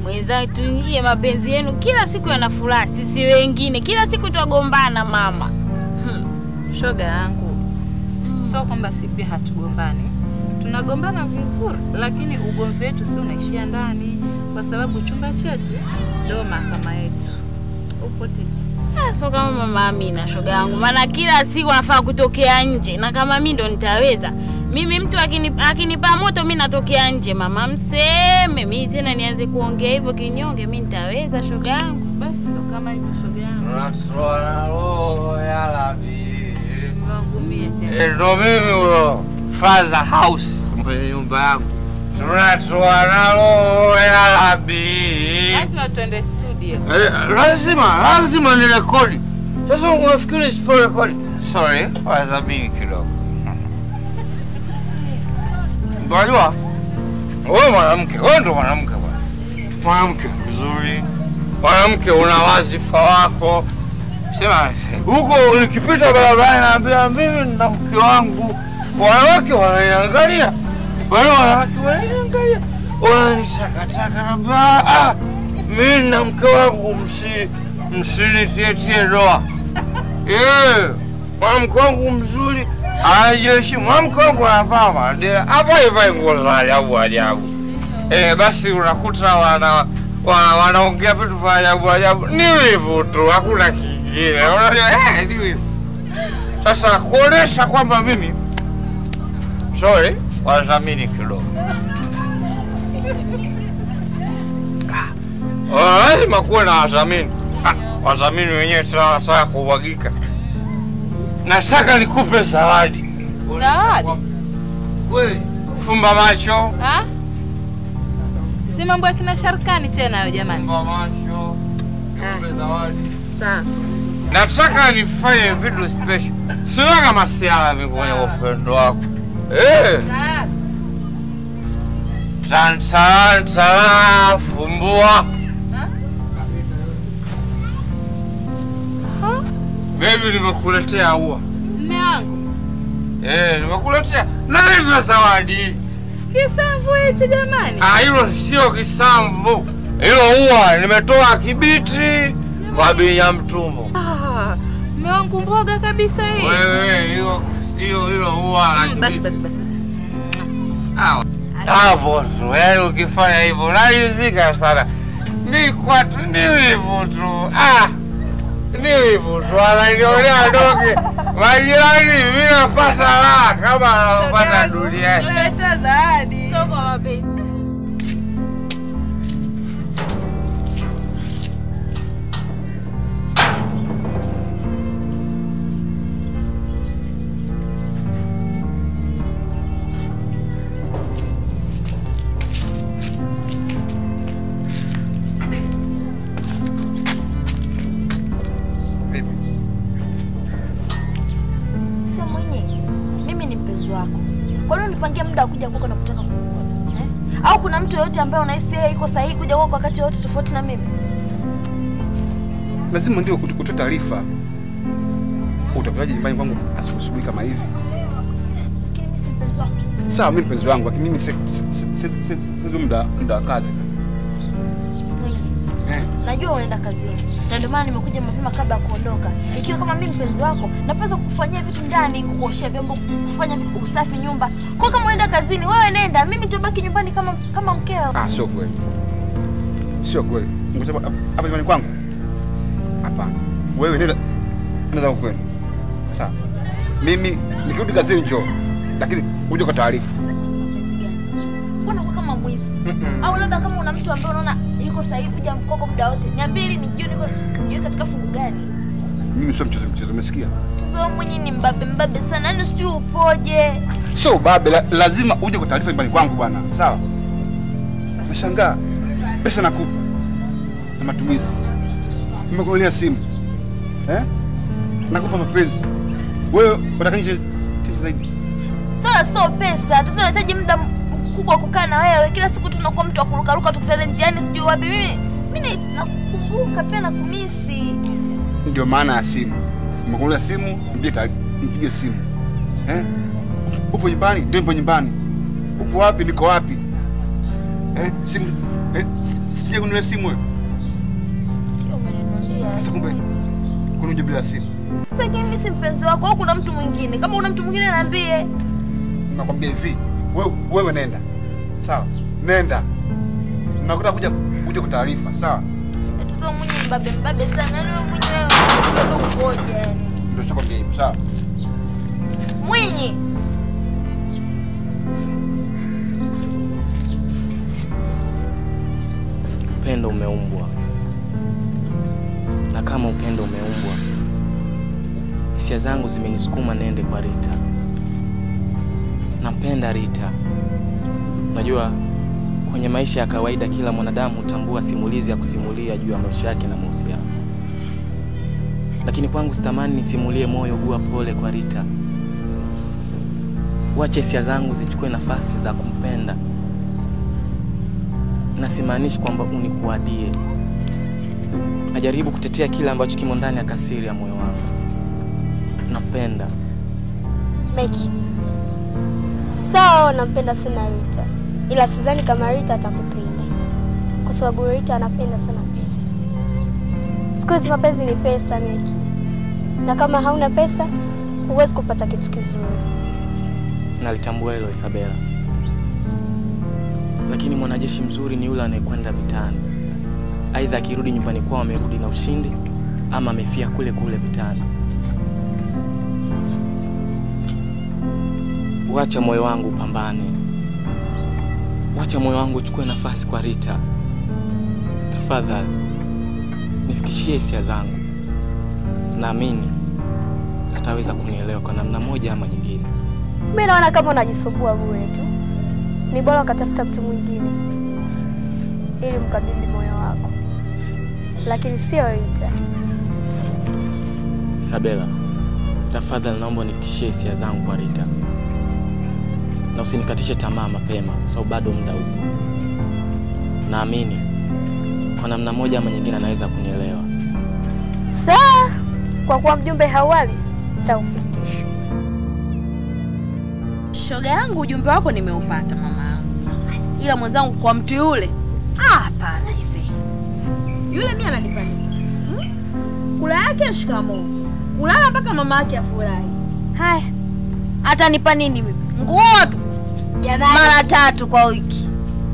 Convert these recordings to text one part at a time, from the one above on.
Mweza tuingie mapenzi yenu kila siku yana furaha, sisi wengine kila siku twagombana mama. Hmm. Shoga yangu, sio kwamba si pia hatugombani, tunagombana vizuri, lakini ugomvi wetu si unaishia ndani, kwa sababu chumba chetu ndio mahakama yetu. Upo titi Ah, so kama mama Amina shoga yangu, maana kila siku nafaa kutokea nje, na kama mi ndo nitaweza mimi, mtu akinipa akinipa moto mi natokea nje. Mama mseme mi tena nianze kuongea hivyo kinyonge, mi nitaweza shoga yangu? basi, ndo kama hivyo shoga yangu, Nasra na roho ya Rabbi. wangu mie tena. Eh, Ndo mimi ulo father house kwenye nyumba yangu tunatoa na roho ya Rabbi. Lazima tuende studio. Eh, lazima lazima ni rekodi. Sasa unafikiri sipo rekodi? Sorry, wazamini kidogo. Unajua wewe mwanamke, wewe ndo mwanamke bwana, mwanamke mzuri, mwanamke una wazifa wako. Sema huko nikipita barabarani naambia mimi na mke wangu, wanawake wananiangalia, wale wanawake wananiangalia, wananitakataka, naambia ah, mimi na mke wangu msi msinitietie doa. Eh, mwanamke wangu mzuri anajiheshimu, mwanamke wangu anavaa madera hapa ivai nguo za ajabu ajabu. Eh, basi unakuta wana wana- wanaongea vitu vya ajabu ajabu, ni wivu tu, hakuna kingine. Unajua, eh, ni wivu. Sasa kuonesha kwamba mimi sorry, wadhamini kidogo Ah, lazima kuwe na wadhamini. Ah, wadhamini wenyewe tena wanataka kumwagika. Nataka nikupe zawadi. Zawadi? Kweli? Fumba macho. Ah? Si mambo ya kina Sharkani tena hayo jamani. Fumba macho. Nikupe zawadi. Sawa. Nataka nifanye vitu special. Sina kama siala mimi kwenye upendo wako. Eh. Tantan tala fumbua. Baby nimekuletea ua. Mme wangu. Eh, nimekuletea. Naleta zawadi. Kisamvu hicho jamani. Ah, hilo sio kisamvu. Hilo ua nimetoa Kibiti kwa Binya Mtumbo. Ah, mme wangu mboga kabisa hii. Wewe hiyo hiyo hilo ua la Mm, Basi Kibiti. basi basi. Hawa. Hapo tu, yaani ukifanya hivyo narizika sana. Ni kwa tu, ni wivu tu. Ah, ni wivu tu, ananionea doge. Majirani, mimi napata raha kama anapata duniani. Leta zawadi. So kwa mapenzi Sio mwenye, mimi ni mpenzi wako. Kwa nini unipangie muda wa kuja kwako na kutaka kukuona eh? Au kuna mtu yoyote ambaye unahisi yeye iko sahihi kuja kwako wakati wote tofauti na mimi? lazima ndio ut- utoe taarifa. Utakujaje nyumbani kwangu asubuhi kama hivi? Lakini mimi si mpenzi wako. Sawa, mimi mpenzi wangu, lakini mimi si- si- si- si- si- si muda muda wa kazi. Eh. Najua unaenda kazini na ndio maana nimekuja mapema kabla ya kuondoka. Ikiwa kama mimi mpenzi wako, napaswa kukufanyia vitu ndani, kukuoshea vyombo, kufanya usafi nyumba. Kwa kama unaenda kazini, wewe nenda, mimi nitabaki nyumbani kama kama mkeo. Ah, sio kweli, sio kweli. Ngoja hapa hapa nyumbani kwangu? Hapana, wewe nenda nenda kwenu. Sawa, mimi nikirudi kazini njoo, lakini uje kwa taarifa. Mpenzi gani? Mbona uko kama mwizi? Mm-mm. Au labda kama una mtu ambaye unaona yuko sahihi kuja mkoko muda wote. Niambie ili nijue niko nijue katika fungu gani. Mimi sio mchezo mchezo, umesikia? Mtoto wangu mwenyewe ni mbabe mbabe sana, yaani sijui upoje. Sio ubabe, la, lazima uje kwa taarifa nyumbani kwangu bwana. Sawa, nashangaa pesa nakupa na matumizi, nimekununulia simu eh? nakupa mapenzi, wewe unataka nje tisa zaidi? Swala sio pesa, tatizo nahitaji muda mkubwa wa kukaa na wewe. Kila siku tunakuwa mtu wa kurukaruka, tukutane njiani, sijui wapi. Mimi mimi nakukumbuka pia nakumisi. Ndio maana ya simu. Nimekununulia simu, mpigie taarifa, mpigie simu eh? Upo nyumbani? Ndio nipo nyumbani. Upo wapi? Niko wapi Eh, simu eh, si- sija kununulia simu wewe. Sasa kumbe kunuja bila simu. Sasa mimi si mpenzi wako au kuna mtu mwingine? Kama una mtu mwingine niambie. Nakwambia hivi, wewe wewe nenda. Sawa? Nenda. Nakuta kuja kuja kwa taarifa, sawa? Tuzo mwenye mbabe mbabe sana. Wewe mwenyewe unataka kuoja yani. Ndio nakwambia hivyo, sawa? Mwinyi. Upendo umeumbwa, na kama upendo umeumbwa, hisia zangu zimenisukuma niende kwa Rita. Nampenda Rita. Unajua, kwenye maisha ya kawaida kila mwanadamu hutambua simulizi ya kusimulia juu ya maisha yake na mahusiano, lakini kwangu sitamani nisimulie moyo gua pole kwa Rita. Wache hisia zangu zichukue nafasi za kumpenda na simaanishi kwamba unikuadie. Najaribu kutetea kile ambacho kimo ndani ya kasiri ya moyo wangu. Nampenda. Meki, sawa, nampenda sana Rita, ila sidhani kama Rita atakupenda kwa sababu Rita anapenda sana pesa. Siku hizi mapenzi ni pesa, Meki, na kama hauna pesa huwezi kupata kitu kizuri. Nalitambua hilo Isabela, lakini mwanajeshi mzuri ni yule anayekwenda vitani, aidha akirudi nyumbani kwao amerudi na ushindi ama amefia kule kule vitani. Wacha moyo wangu upambane, wacha moyo wangu uchukue nafasi kwa Rita. Tafadhali nifikishie hisia zangu, naamini ataweza kunielewa kwa namna moja ama nyingine. Mi naona kama unajisumbua bure tu, ni bora ukatafuta mtu mwingine ili mkabidhi moyo wako, lakini sio Rita. Isabela, tafadhali naomba unifikishie hisia zangu kwa Rita, na usinikatishe tamaa mapema, kwa sababu bado muda upo. Naamini kwa namna moja ama nyingine anaweza kunielewa. Sawa, kwa kuwa mjumbe hauawi, nitaufikisha. Shoga yangu ujumbe wako nimeupata mama yangu. Ila mwenzangu kwa mtu yule, ah hapana ise. Yule mimi ananipa nini? Hmm? Kula yake shikamoo. Kulala mpaka mama yake afurahi. Haya. Atanipa nini mimi? Nguo tu. Mara tatu kwa wiki.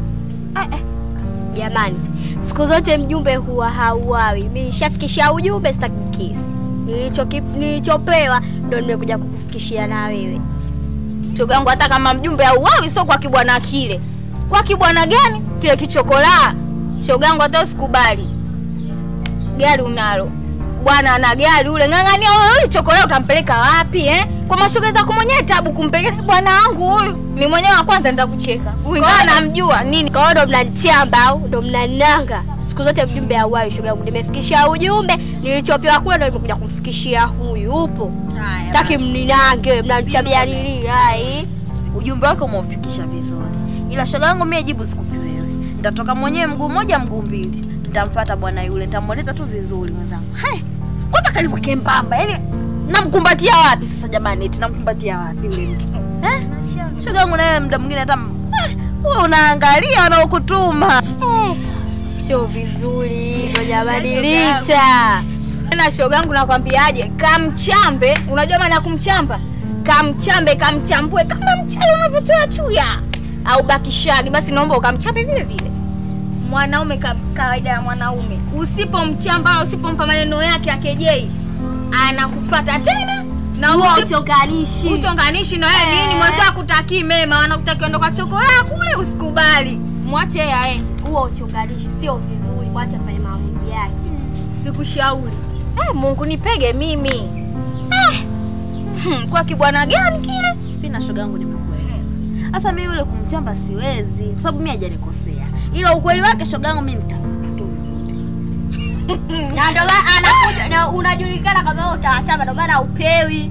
Jamani, siku zote mjumbe huwa hauawi. Mimi nishafikishia ujumbe, sitaki kesi. Nilicho nilichopewa ndo nimekuja kukufikishia na wewe. Shoga yangu hata kama mjumbe auawi sio kwa kibwana kile. Kwa kibwana gani? Kile kichokola. Shoga yangu hata usikubali. Gari unalo. Bwana ana gari ule ng'ang'ania wewe chokola utampeleka wapi eh? Kwa mashoga zako mwenyewe tabu kumpeleka bwana wangu huyu. Mimi mwenyewe wa kwanza nitakucheka. Huyu ngana namjua nini? Kwa hiyo ndo mnanichamba au ndo mnananga? Siku zote mjumbe hauawi, shoga yangu. Nimefikishia ujumbe, nilichopewa kule ndo nimekuja kumfikishia huyu. Upo Haya. taki mninange, mnanichabia nini? Hai, ujumbe wako umeufikisha vizuri, ila shoga yangu mimi jibu sikupi wewe. Nitatoka mwenyewe mguu mmoja mguu mbili, nitamfuata bwana yule, nitamweleza tu vizuri mwenzangu. Hai, kwanza kalivyo kembamba, yani namkumbatia wapi sasa jamani? Eti namkumbatia wapi yule mtu eh? Shoga yangu nawe muda mwingine hata eh, wewe unaangalia wanaokutuma eh, sio vizuri hivyo jamani. Rita, na shoga yangu nakwambiaje, kamchambe. Unajua maana ya kumchamba? Kamchambe, kamchambue kama mchele unavyotoa chuya au bakishagi, basi naomba ukamchambe vile vile. Mwanaume ka, kawaida ya mwanaume, usipomchamba wala usipompa maneno yake ya kejei, anakufata tena na huo usipo- uchonganishi. utonganishi na wewe nini? Mwenzako akutakii mema, wanakutakia ondoka chokola kule, usikubali, mwache yeye aende. Huo uchonganishi sio vizuri, mwache afanye maamuzi yake. Sikushauri. Eh, Mungu nipege mimi. Eh. Hmm, kwa kibwana gani kile? Mimi na shoga yangu nimekuelewa. Sasa mimi yule kumchamba siwezi kwa sababu mimi hajanikosea. Ila ukweli wake shoga yangu mimi nitakutoa vizuri. Na ndo maana anakuja na unajulikana kama wewe utawachama, ndo maana upewi.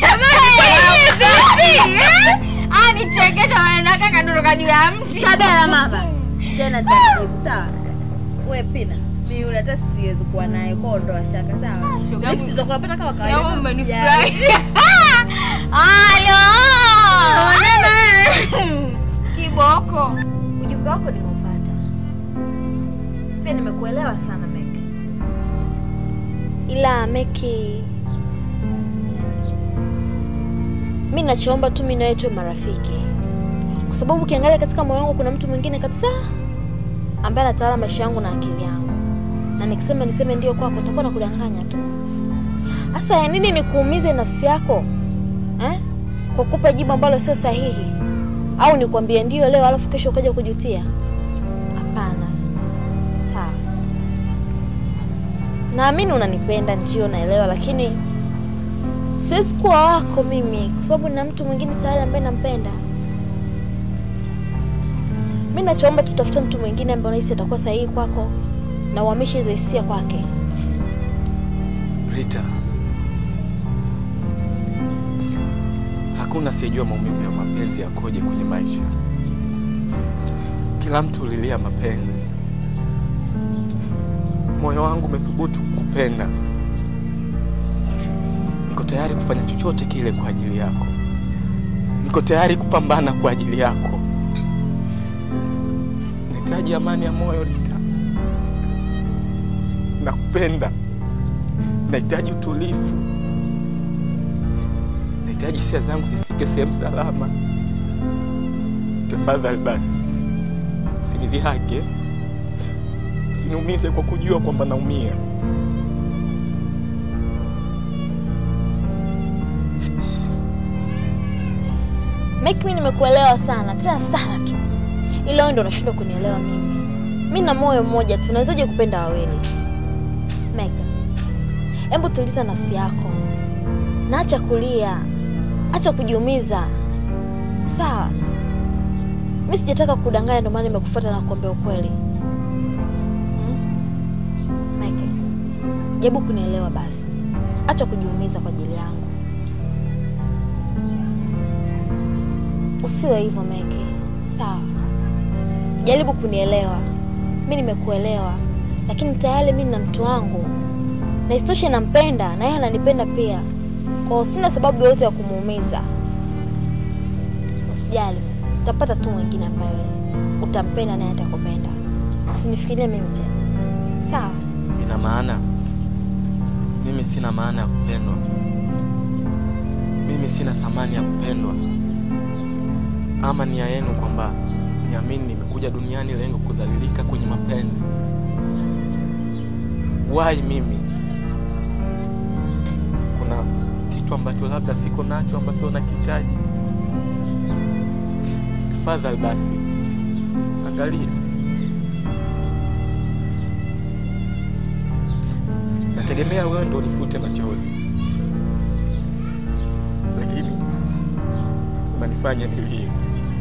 Anichekesha maneno yake akadoroka juu ya mti. Kabla mama. Tena taratibu sawa. Wewe pina. Mimi yule hata siwezi kuwa naye kwa ondoa shaka sawa. Shoga yangu tutakupata kama kawaida. Yangu umenifurahi. Halo. Onana. Kiboko. Ujumbe wako nimeupata. nimekuelewa sana Meki. ila Meki, mi nachoomba tu mi nawe tuwe marafiki, kwa sababu ukiangalia katika moyo wangu kuna mtu mwingine kabisa ambaye anatawala maisha yangu na akili yangu, na nikisema niseme ndio kwako nitakuwa nakudanganya tu. Sasa ya nini nikuumize nafsi yako eh? kwa kupa jibu ambalo sio sahihi, au nikwambie ndio leo alafu kesho ukaja kujutia? Hapana. Sawa. Naamini unanipenda ndio, naelewa, lakini siwezi kuwa wako mimi kwa sababu nina mtu mwingine tayari ambaye nampenda. Mi nachoomba tutafute mtu mwingine ambaye unahisi atakuwa sahihi kwako na uhamishe hizo hisia kwake. Rita, hakuna asiyejua maumivu ya mapenzi yakoje kwenye maisha. Kila mtu ulilia mapenzi. Moyo wangu umethubutu kupenda. Niko tayari kufanya chochote kile kwa ajili yako. Niko tayari kupambana kwa ajili yako. Nahitaji amani ya moyo, Rita. Nakupenda. Nahitaji utulivu. Nahitaji hisia zangu zifike sehemu salama. Tafadhali basi, usinidhihake, usiniumize kwa kujua kwamba naumia. Meki, mi nimekuelewa sana tena sana tu, ila wewe ndo unashindwa kunielewa mimi. Mi na moyo mmoja tu, nawezaje kupenda wawili? Meki, hebu tuliza nafsi yako na acha kulia, acha kujiumiza, sawa? Mi sijataka kudanganya, ndio maana nimekufuata na kuambia ukweli. Hmm? Meki, jaribu kunielewa basi, acha kujiumiza kwa ajili yangu. Usiwe hivyo Meki, sawa? Jaribu kunielewa. Mi nimekuelewa, lakini tayari mi na mtu wangu, na isitoshe nampenda na yeye ananipenda pia, kwa hiyo sina sababu yoyote ya kumuumiza. Usijali, utapata tu mwingine ambaye utampenda naye atakupenda. Usinifikirie mimi tena, sawa? Ina maana mimi sina maana ya kupendwa? Mimi sina thamani ya kupendwa? Ama nia yenu kwamba niamini nimekuja duniani lengo kudhalilika kwenye mapenzi? Why mimi? Kuna kitu ambacho labda siko nacho ambacho nakihitaji? Tafadhali basi, angalia. Nategemea wewe ndo unifute machozi, lakini unanifanya nilie.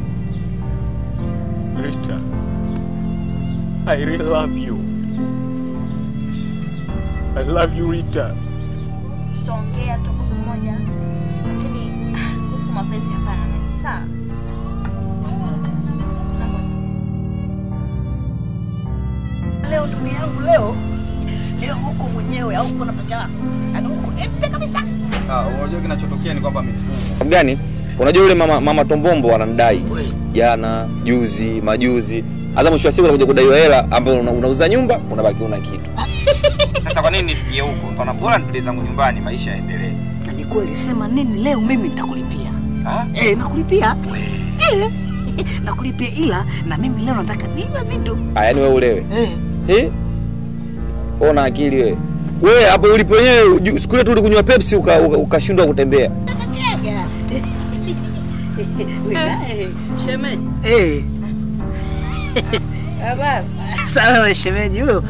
Rita, I really love you. I love you Rita. Tutaongea tuko pamoja, lakini ah, kuhusu mapenzi hapana Meki, sawa? Leo ndugu yangu, leo leo huko mwenyewe au uko na pacha wako, yaani huko empty kabisa. Ah, unajua kinachotokea ni kwamba mifumo gani? Unajua yule mama, mama Tombombo anamdai jana, juzi, majuzi. Hata mwisho wa siku anakuja kudaiwa hela ambayo una, unauza nyumba unabaki una kitu. Sasa kwa nini nifikie huko? Pana bora nipeleke zangu nyumbani maisha yaendelee. Na ni kweli, sema nini leo, mimi nitakulipia. Ah? Eh, nakulipia eh, nakulipia, ila na mimi leo nataka niwe vitu Ah, yaani wewe ulewe. eh. Eh? Ona akili wewe. Wewe hapo ulipo wenyewe ju- siku ile tu ulikunywa Pepsi uka- uka- ukashindwa kutembea. Shemeji. Eh, Habari. sawa wewe shemeji huyo.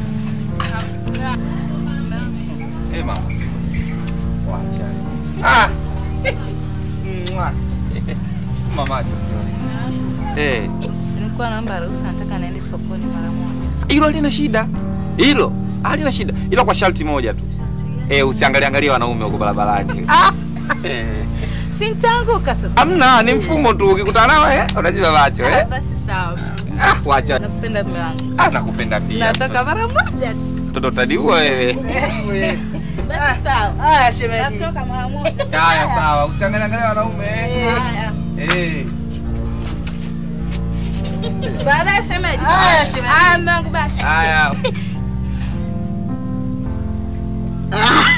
Eh, mama. Wacha. Ah. Mwa. Mama sasa. Eh, Nilikuwa naomba ruhusa, nataka naende sokoni mara moja. hilo halina shida. Hilo halina shida. Ila kwa sharti moja tu. Eh, usiangalie angalia wanaume huko barabarani. Eh. Si nitaanguka sasa. Amna, ni mfumo tu ukikutana nao eh, unajiba macho Ah, eh. Basi sawa. Ah, wacha. Nakupenda mume wangu. Ah, nakupenda pia. Nataka mara moja tu. Mtoto utaniua wewe. Basi sawa. Haya shemeji. Natoka mara moja. Haya sawa, usiangalie angalia wanaume. eh. Haya. Eh. Baadaye shemeji. Haya, shemeji. Haya, mume wangu bye. Haya.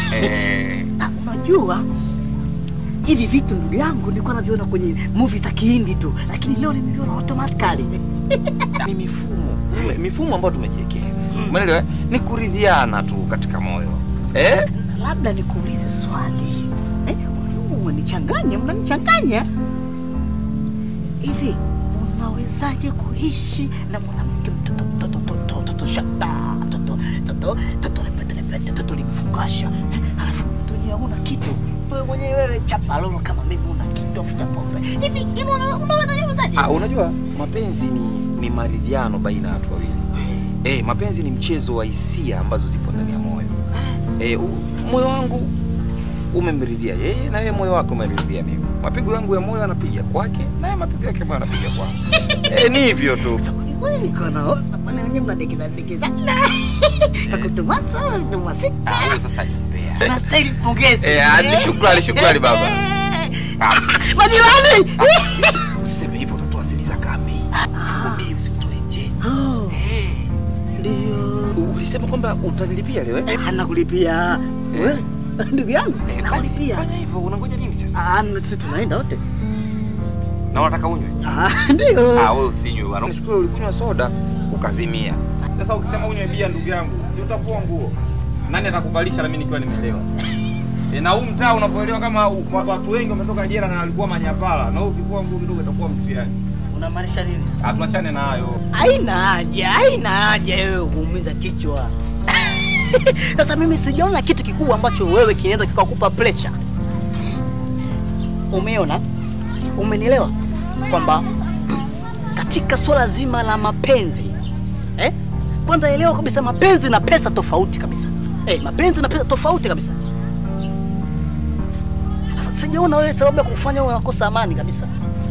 Eh, Ah, unajua hivi vitu ndugu yangu nilikuwa naviona kwenye movie za Kihindi tu, lakini leo nimeviona automatically. ni mifumo Tume- mifumo ambayo tumejiwekea umeelewa eh? ni kuridhiana tu katika moyo eh? Labda nikuulize swali eh, umenichanganya, mnanichanganya hivi. Unawezaje kuishi na mwanamke mtoto mtoto mtoto mtoto shata mtoto mtoto mtoto lepete lepete mtoto limfukasha eh, alafu dunia huna kitu wewe mwenyewe wewe chapalono kama mimi una kitu afuta pombe hivi hivi una- unawezaje unawezaje? Ah, unajua mapenzi ni, ni maridhiano baina ya watu wawili eh, mapenzi ni mchezo wa hisia ambazo zipo ndani ya moyo eh, u- moyo wangu umemridhia yeye na yeye moyo wako umeniridhia mimi mapigo yangu ya moyo anapiga kwake naye mapigo yake moyo anapiga kwangu eh, ni hivyo tu Wewe niko naona bwana wenyewe mnadekeza dekeza akutumasa kutumasi Ah, huyo sasa ni mbea Nastahili pongezi. Eh, hadi shukrani, shukrani baba. Ah, Majirani! usiseme hivyo utatoa asili za kambi fukumbii usitoe nje Oh, Eh, Ndio. ulisema kwamba utanilipia leo eh? Anakulipia. Wewe, Ndugu yangu, Eh, basi nakulipia. fanya hivyo unangoja nini sasa Ah, sisi tunaenda wote. na unataka unywe Ah, ndio. Ah, wewe usinywe bwana. Unachukua ulikunywa soda ukazimia. Sasa ukisema unywe bia ndugu yangu, si utakuwa nguo. Nani atakuvalisha na mimi nikiwa nimelewa? E, na huu mtaa unapoelewa kama u- wa- watu wengi wametoka jela na walikuwa manyapala na wewe ukikuwa nguo kidogo itakuwa mtihani. Unamaanisha nini? sasa? Atuachane na hayo. Haina haja, haina haja wewe kuumiza kichwa. Sasa mimi sijaona kitu kikubwa ambacho wewe kinaweza kikakupa pressure. Umeona? Umenielewa? Kwamba katika swala zima la mapenzi eh? Kwanza elewa kabisa mapenzi na pesa tofauti kabisa. Eh, mapenzi na pesa tofauti kabisa. Sasa sijaona wewe sababu ya kufanya wewe unakosa amani kabisa.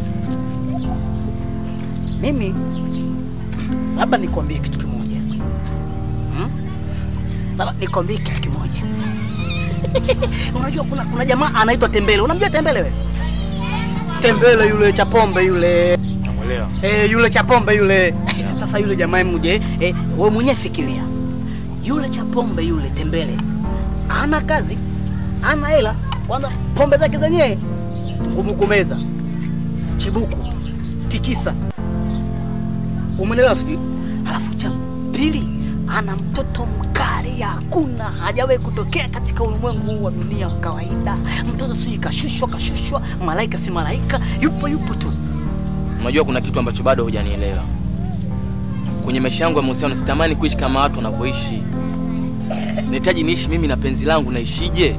Mimi labda nikwambie kitu kimoja hmm? Labda nikwambie kitu kimoja unajua kuna, kuna jamaa anaitwa Tembele. Unamjua Tembele wewe? Tembele yule cha pombe yule Namuelewa. eh, yule cha pombe yule. Sasa yule jamaa mje, eh, wewe mwenyewe fikiria, yule cha pombe yule Tembele ana kazi, ana hela, kwanza pombe zake zenyewe ngumu kumeza, chibuku, tikisa, umeelewa sijui? Alafu cha pili ana mtoto mkali, hakuna hajawahi kutokea katika ulimwengu huu wa dunia wa kawaida. Mtoto sijui kashushwa kashushwa, malaika si malaika, yupo yupo tu. Unajua kuna kitu ambacho bado hujanielewa. Kwenye maisha yangu ya mahusiano sitamani kuishi kama watu wanavyoishi. Nahitaji niishi mimi na penzi langu naishije?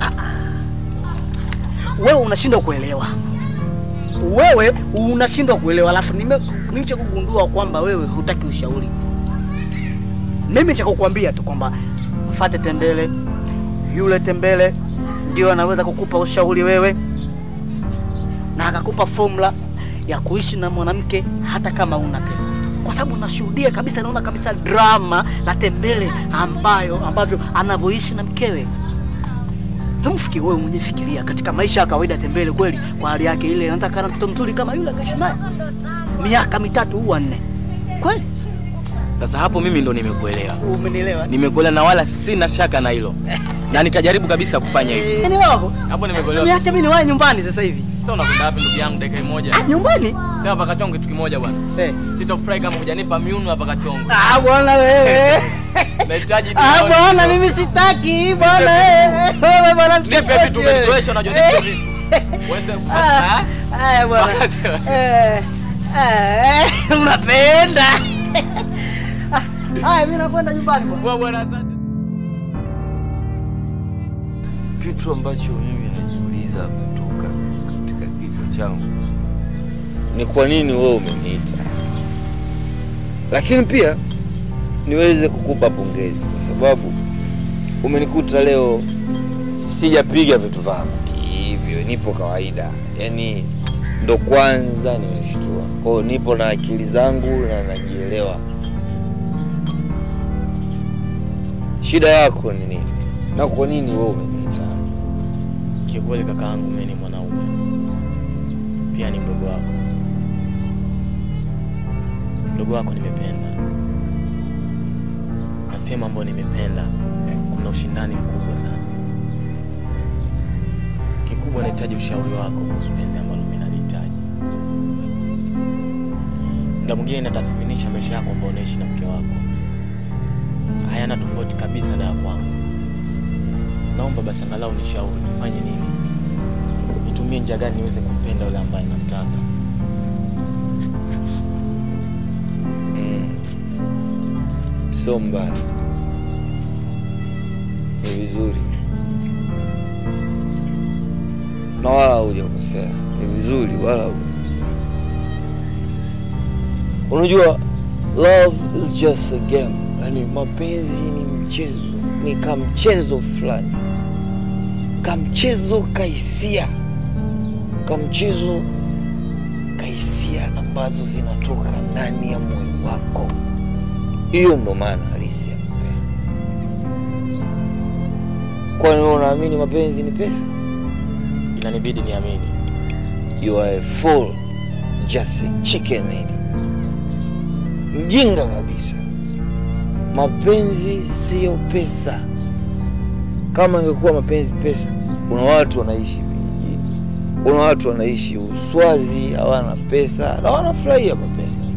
wewe unashindwa kuelewa, wewe unashindwa kuelewa, alafu nime nicha kugundua kwamba wewe hutaki ushauri. Mimi cha kukwambia tu kwamba mfate Tembele, yule Tembele ndio anaweza kukupa ushauri wewe, na akakupa formula ya kuishi na mwanamke hata kama una pesa, kwa sababu nashuhudia kabisa, naona kabisa drama la Tembele ambayo ambavyo anavyoishi na mkewe. Hemfikiri wewe mwenyewe fikiria katika maisha ya kawaida Tembele kweli kwa hali yake ile anataka kana mtoto mzuri kama yule akaishi naye miaka mitatu au nne. Kweli? Sasa hapo mimi ndo nimekuelewa. Umenielewa? Nimekuelewa na wala sina shaka na hilo. Na nitajaribu kabisa kufanya hivyo. Umenielewa hapo? Hapo Sasa nimekuelewa. niache mimi niwahi nyumbani sasa hivi. Sasa unakwenda wapi ndugu yangu dakika moja? Ah, nyumbani? Sema paka chongo kitu kimoja bwana. Eh. Sitofurahi kama hujanipa miuno hapa kachongo. Ah, bwana wewe. Nahitaji Ah, nione. bwana mimi sitaki bwana wewe. Wewe bwana Nipe vitu mchokozi wewe. umenizoesha unajua nipe vitu. Wewe Ah, Haya bwana. Eh. Eh, unapenda. Ah, Haya mimi nakwenda nyumbani bwana. Wewe bwana asante. Kitu ambacho mimi najiuliza kutoka katika kichwa changu ni kwa nini wewe umeniita, lakini pia niweze kukupa pongezi kwa sababu umenikuta leo sijapiga vitu vangu hivyo, nipo kawaida, yaani ndo kwanza nimeshtua. Kwa hiyo nipo na akili zangu na najielewa. Shida yako ni nini na kwa nini wewe umeniita? Kiukweli kakaangu mimi ni mwanaume. Pia ni mdogo wako. Mdogo wako nimependa. Na sehemu ambayo nimependa kuna ushindani mkubwa sana. kikubwa nahitaji ushauri wako kuhusu penzi ambalo mimi nalihitaji. Muda mwingine natathminisha maisha yako ambayo unaishi na mke wako, hayana tofauti kabisa na ya kwangu. Naomba basi angalau nishauri nifanye nini, nitumie njia gani niweze kumpenda yule ambaye namtaka. Mm. Sio mbaya, ni vizuri na wala hujakosea, ni vizuri wala hujakosea. Unajua, love is just a game, yani mapenzi ni mchezo, ni kamchezo fulani, kamchezo kahisia, kamchezo kahisia ambazo zinatoka ndani ya moyo wako. Hiyo ndo maana halisi ya mapenzi. Kwani wewe unaamini mapenzi ni pesa? Inanibidi niamini. You are a fool, just a chicken head. Mjinga kabisa. Mapenzi siyo pesa. Kama ingekuwa mapenzi pesa, kuna watu wanaishi vijijini, kuna watu wanaishi Uswazi, hawana pesa na wanafurahia mapenzi.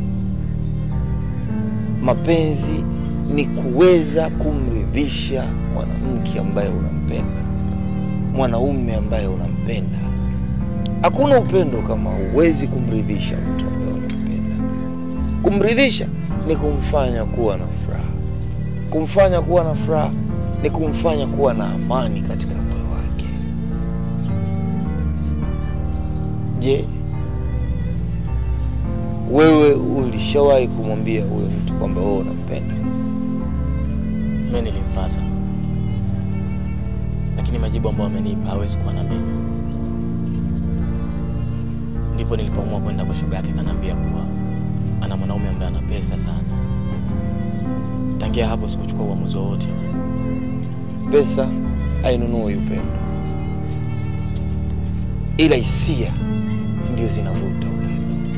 Mapenzi ni kuweza kumridhisha mwanamke ambaye unampenda, mwanaume ambaye unampenda. Hakuna upendo kama huwezi kumridhisha mtu ambaye unampenda. Kumridhisha ni kumfanya kuwa na furaha, kumfanya kuwa na furaha ni kumfanya kuwa na amani katika moyo wake. Je, wewe ulishawahi kumwambia huyo mtu kwamba wewe unampenda? Mimi nilimfuata, lakini majibu ambayo amenipa hawezi kuwa na mimi. Ndipo nilipoamua kwenda kwa shoga yake, kanaambia kuwa ana mwanaume ambaye ana pesa sana. Tangia hapo sikuchukua uamuzi wowote. Pesa hainunui upendo, ila hisia ndio zinavuta upendo.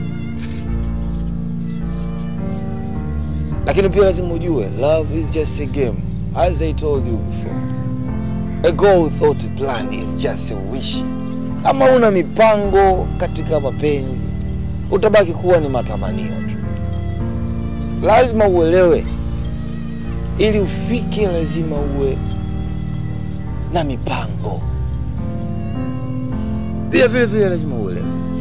Lakini pia lazima ujue love is just a game, as I told you before. A goal without a plan is just a wish. Kama una mipango katika mapenzi, utabaki kuwa ni matamanio tu. Lazima uelewe, ili ufike, lazima uwe na mipango. Pia vile vile lazima uelewe,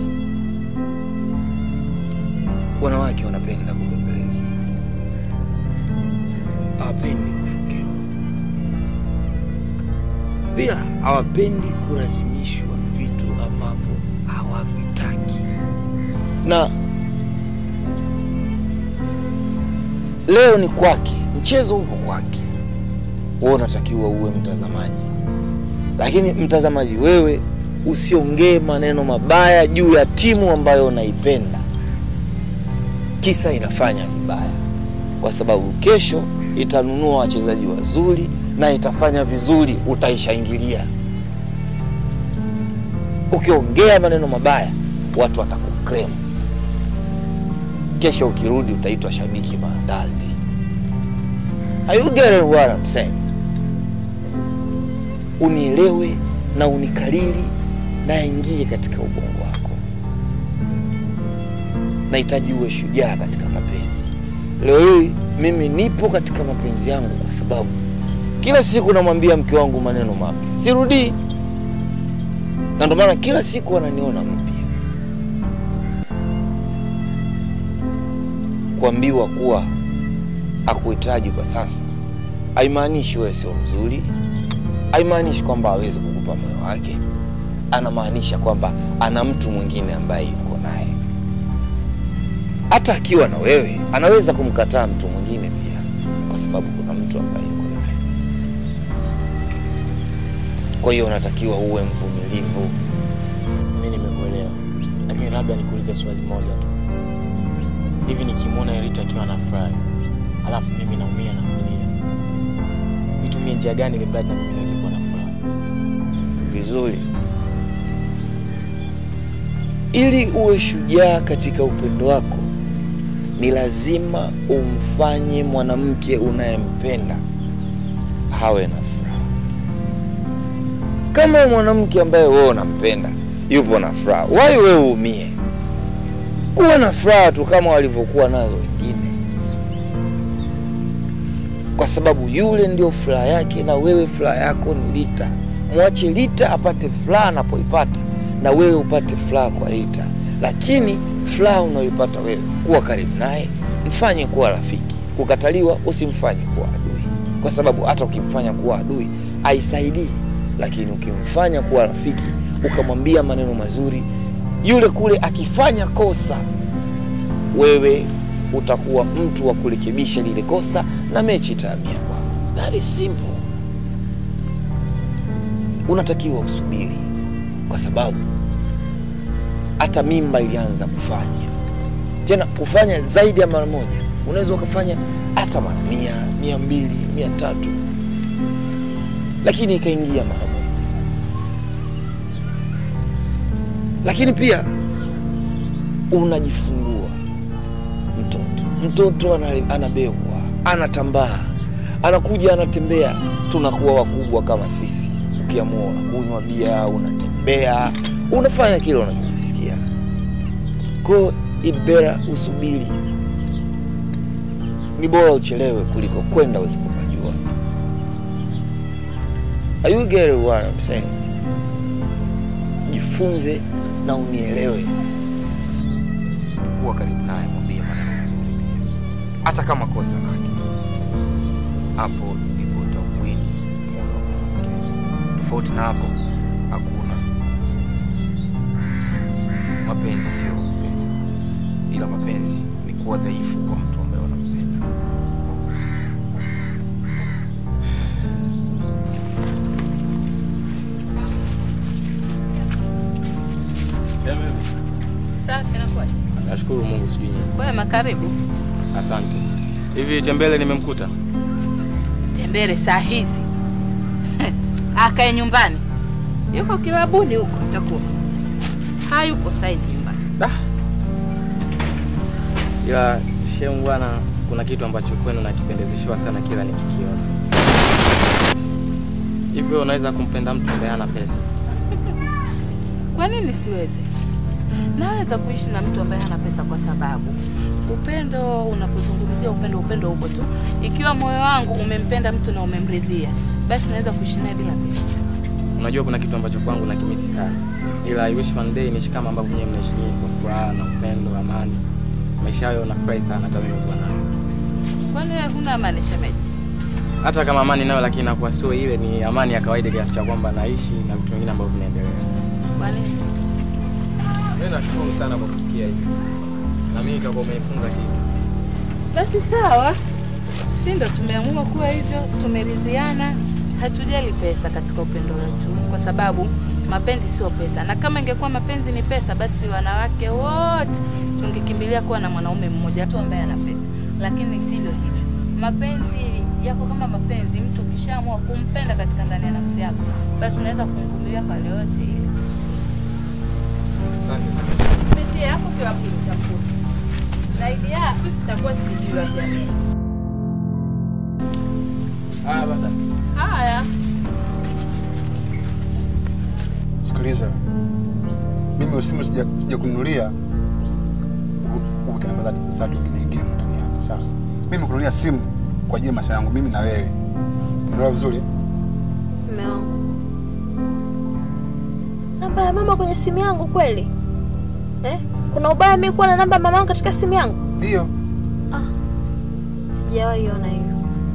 wanawake wanapenda kubembelezwa, hawapendi kufukiwa, pia hawapendi kulazimishwa vitu ambavyo hawavitaki. Na leo ni kwake, mchezo upo kwake, wewe unatakiwa uwe mtazamaji, lakini mtazamaji wewe usiongee maneno mabaya juu ya timu ambayo unaipenda, kisa inafanya vibaya, kwa sababu kesho itanunua wachezaji wazuri na itafanya vizuri, utaishangilia. Ukiongea maneno mabaya, watu watakuklem. Kesho ukirudi, utaitwa shabiki maandazi. Are you getting what I'm saying? Unielewe na unikalili na ingie katika ubongo wako. Nahitaji uwe shujaa katika mapenzi. Leo hii mimi nipo katika mapenzi yangu kwa sababu kila siku namwambia mke wangu maneno mapya, sirudii, na ndio maana kila siku ananiona mpya. Kuambiwa kuwa akuhitaji kwa sasa haimaanishi wewe sio mzuri, haimaanishi kwamba hawezi kukupa moyo wake. Anamaanisha kwamba ana mtu mwingine ambaye yuko naye. Hata akiwa na wewe, anaweza kumkataa mtu mwingine pia, kwa sababu kuna mtu ambaye yuko naye. Kwa hiyo unatakiwa uwe mvumilivu. Mimi nimekuelewa, lakini labda nikuulize swali moja tu. Hivi nikimwona Erita akiwa anafurahi, alafu mimi naumia na kulia, nitumie njia gani ili mradi na mimi niweze kuwa na furaha? Vizuri, ili uwe shujaa katika upendo wako, ni lazima umfanye mwanamke unayempenda hawe na furaha. Kama mwanamke ambaye wewe unampenda yupo na furaha, wai wewe uumie? Kuwa na furaha tu kama walivyokuwa nazo wengine, kwa sababu yule ndio furaha yake na wewe furaha yako ni Rita. Mwache Rita apate furaha anapoipata na wewe upate furaha kwa Rita, lakini furaha unayoipata wewe, kuwa karibu naye, mfanye kuwa rafiki. Kukataliwa usimfanye kuwa adui, kwa sababu hata ukimfanya kuwa adui haisaidii, lakini ukimfanya kuwa rafiki, ukamwambia maneno mazuri, yule kule akifanya kosa, wewe utakuwa mtu wa kurekebisha lile kosa na mechi itahamia kwako. That is simple. Unatakiwa usubiri, kwa sababu hata mimba ilianza kufanya tena, kufanya zaidi ya mara moja. Unaweza ukafanya hata mara mia, mia mbili, mia tatu, lakini ikaingia mara moja. Lakini pia unajifungua mtoto, mtoto ana- anabebwa, anatambaa, anakuja, anatembea, tunakuwa wakubwa kama sisi. Ukiamua unakunywa bia, unatembea, unafanya kile unachojisikia. Ko it better usubiri, ni bora uchelewe kuliko kwenda usipopajua. Are you getting what I'm saying? Jifunze na unielewe. Kuwa karibu naye, mwambie maneno mazuri pia, hata kama kosa lake. Hapo ndipo utauwini moyo wa mwanamke. Tofauti na hapo hakuna. Mapenzi sio pesa, ila mapenzi ni kuwa dhaifu kwa mtu ambaye unampenda. Safi, inakuwaje? Nashukuru Mungu, sijui nyinyi. Kwema, karibu. Asante. Hivi Tembele nimemkuta? Tembele saa hizi akae nyumbani, yuko kilabuni huko, itakuwa hayupo saizi nyumbani. Da. Ila shemu bwana, kuna kitu ambacho kwenu nakipendezeshewa sana kila nikikiona. Hivyo unaweza kumpenda mtu ambaye hana pesa? Kwa nini siweze? Naweza kuishi na mtu ambaye hana pesa, kwa sababu upendo, unapozungumzia upendo, upendo upo tu. Ikiwa moyo wangu umempenda mtu na umemridhia, basi naweza kuishi naye bila pesa. Unajua kuna kitu ambacho kwangu nakimisi sana, ila I wish one day niishi kama ambavyo nyewe mnaishi nyinyi, kwa furaha na upendo, amani. Maisha hayo nafurahi sana, hata mimi kuwa nayo. Kwani wewe huna amani shemeji? Hata kama amani nayo, lakini inakuwa sio ile, ni amani ya kawaida kiasi cha kwamba naishi na vitu vingine ambavyo vinaendelea. Kwa nini? Mimi nashukuru sana kwa kusikia hivi, na mimi nitakuwa umenifunza kitu. Basi sawa, si ndo tumeamua kuwa hivyo, tumeridhiana, hatujali pesa katika upendo wetu, kwa sababu mapenzi sio pesa, na kama ingekuwa mapenzi ni pesa, basi wanawake wote tungekimbilia kuwa na mwanaume mmoja tu ambaye ana pesa, lakini sivyo hivyo. Mapenzi yako kama mapenzi, mtu ukishaamua kumpenda katika ndani ya nafsi yako, basi unaweza kumvumilia kwa lolote ile. Asante sana. Pitia hapo kwa pili utakuta. Zaidi ya itakuwa sijui wapi ameni. Haya baba. Haya. Sikiliza, mimi simu sija sija kununulia uweke namba za- za watu wengine wengine ndani yake, sawa? Mimi kununulia simu kwa ajili ya maisha yangu mimi na wewe, unaelewa vizuri? Mume wangu, namba ya mama kwenye simu yangu kweli eh? Kuna ubaya mimi kuwa na namba ya mama yangu katika simu yangu? Ndio. Sijawahi ona hiyo.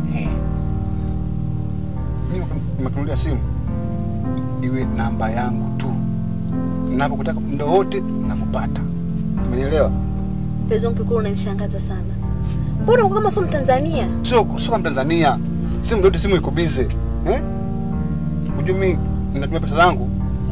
Mimi nimekununulia simu iwe namba yangu tu, ninapokutaka muda wote nakupata, umenielewa? Mpenzi wangu kikuru, unanishangaza sana. Mbona uko kama sio Mtanzania? Sio sio kama Tanzania, simu yote simu iko bize eh? Unajua mimi ninatumia pesa zangu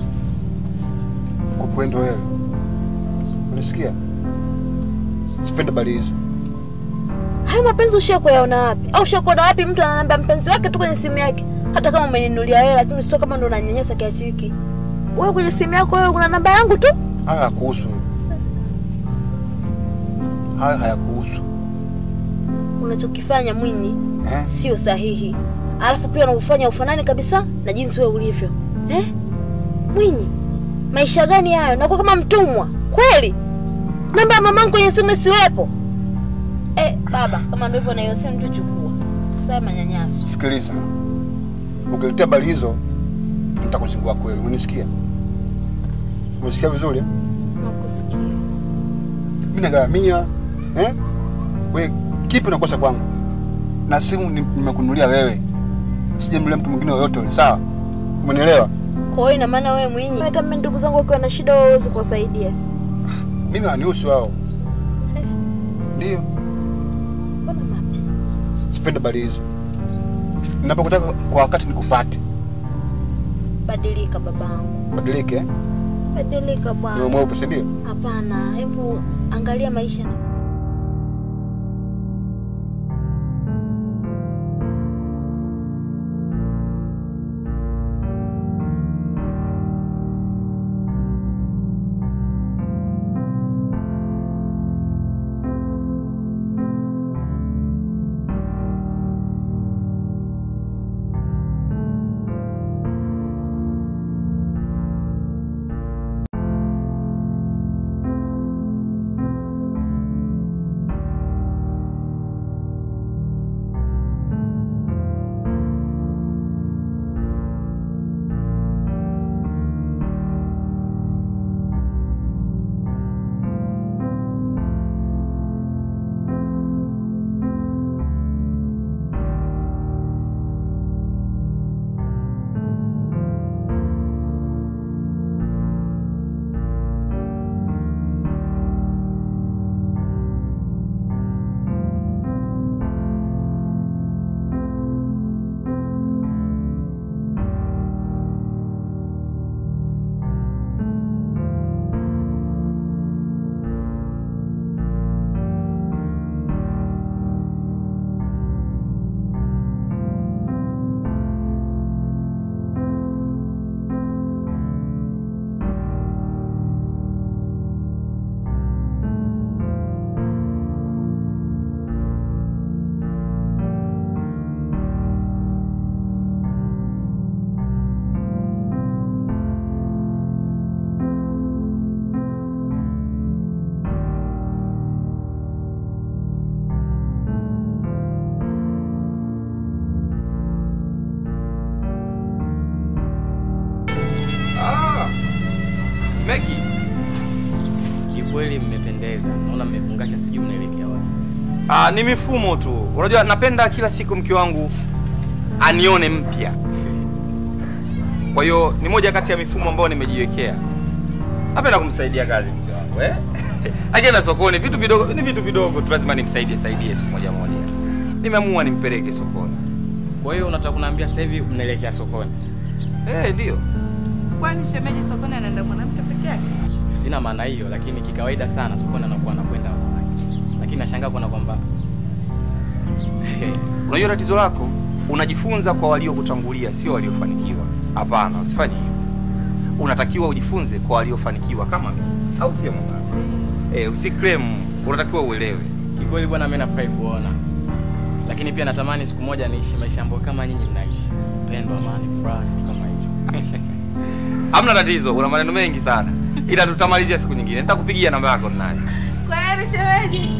kwa kuenda wewe, unasikia? Sipende bali hizo. Haya mapenzi ushia kuyaona wapi? Au ushia kuona wapi mtu ana namba ya mpenzi wake tu kwenye simu yake? Hata kama umeninunulia wewe, lakini sio kama ndo unanyanyasa kiasi hiki. Wewe kwenye simu yako wewe kuna namba yangu tu? Haya hayakuhusu, haya hayakuhusu Unachokifanya Mwinyi eh? sio sahihi. Alafu pia unafanya ufanani kabisa na jinsi wewe ulivyo. eh? Mwinyi, maisha gani hayo? Nakuwa kama mtumwa kweli? Namba ya mamangu kwenye simu isiwepo? Eh, baba, kama ndio hivyo na hiyo simu tuchukua. Sasa manyanyaso. Sikiliza, ukiletea habari hizo nitakuzingua kweli. Umenisikia? Umesikia vizuri? eh? Nakusikia. Mimi nagharamia eh? We kipi unakosa kwangu? Na simu ni- nimekununulia wewe, sijamnunulia mtu mwingine yoyote yule, sawa? Umenielewa? Kwa hiyo ina maana wewe Mwinyi, hata mimi ndugu zangu wakiwa na shida wewe huwezi kuwasaidia. Mimi wanihusu wao, Eh. ndio Mbona mapi? sipende habari hizo. Ninapokutaka kwa wakati nikupate, Badilika babangu. badilike eh? Badilika Niwe bwana. mweupe, si ndio? Hapana, hebu angalia maisha na Ah, Meki, Kikweli mmependeza, naona mmefungasha, sijui mnaelekea wapi. ah, ni mifumo tu. Unajua napenda kila siku mke wangu anione mpya. Kwa hiyo ni moja kati ya mifumo ambayo nimejiwekea. Napenda kumsaidia kazi mke wangu eh? Akienda sokoni vitu vidogo ni vitu vidogo tu lazima nimsaidie saidie siku moja moja. Nimeamua nimpeleke sokoni. Kwa hiyo unataka kuniambia sasa hivi mnaelekea sokoni? Eh, ndio. Kwani shemeji sokoni anaenda mwanamke peke yake? Sina maana hiyo, lakini kikawaida sana sokoni anakuwa anakwenda wanawake. Lakini nashangaa kuona kwamba Unajua tatizo lako, unajifunza kwa waliokutangulia, sio waliofanikiwa. Hapana, usifanye hivyo. Unatakiwa ujifunze kwa waliofanikiwa kama mimi, au sio mama? Eh, usiklem, unatakiwa uelewe. kikweli bwana, mimi nafurahi kuona, lakini pia natamani siku moja niishi maisha ambayo kama nyinyi mnaishi, upendo, amani, furaha, kitu kama hicho. Hamna tatizo, una maneno mengi sana, ila tutamalizia siku nyingine. Nitakupigia namba yako nani. Kweli shemeji?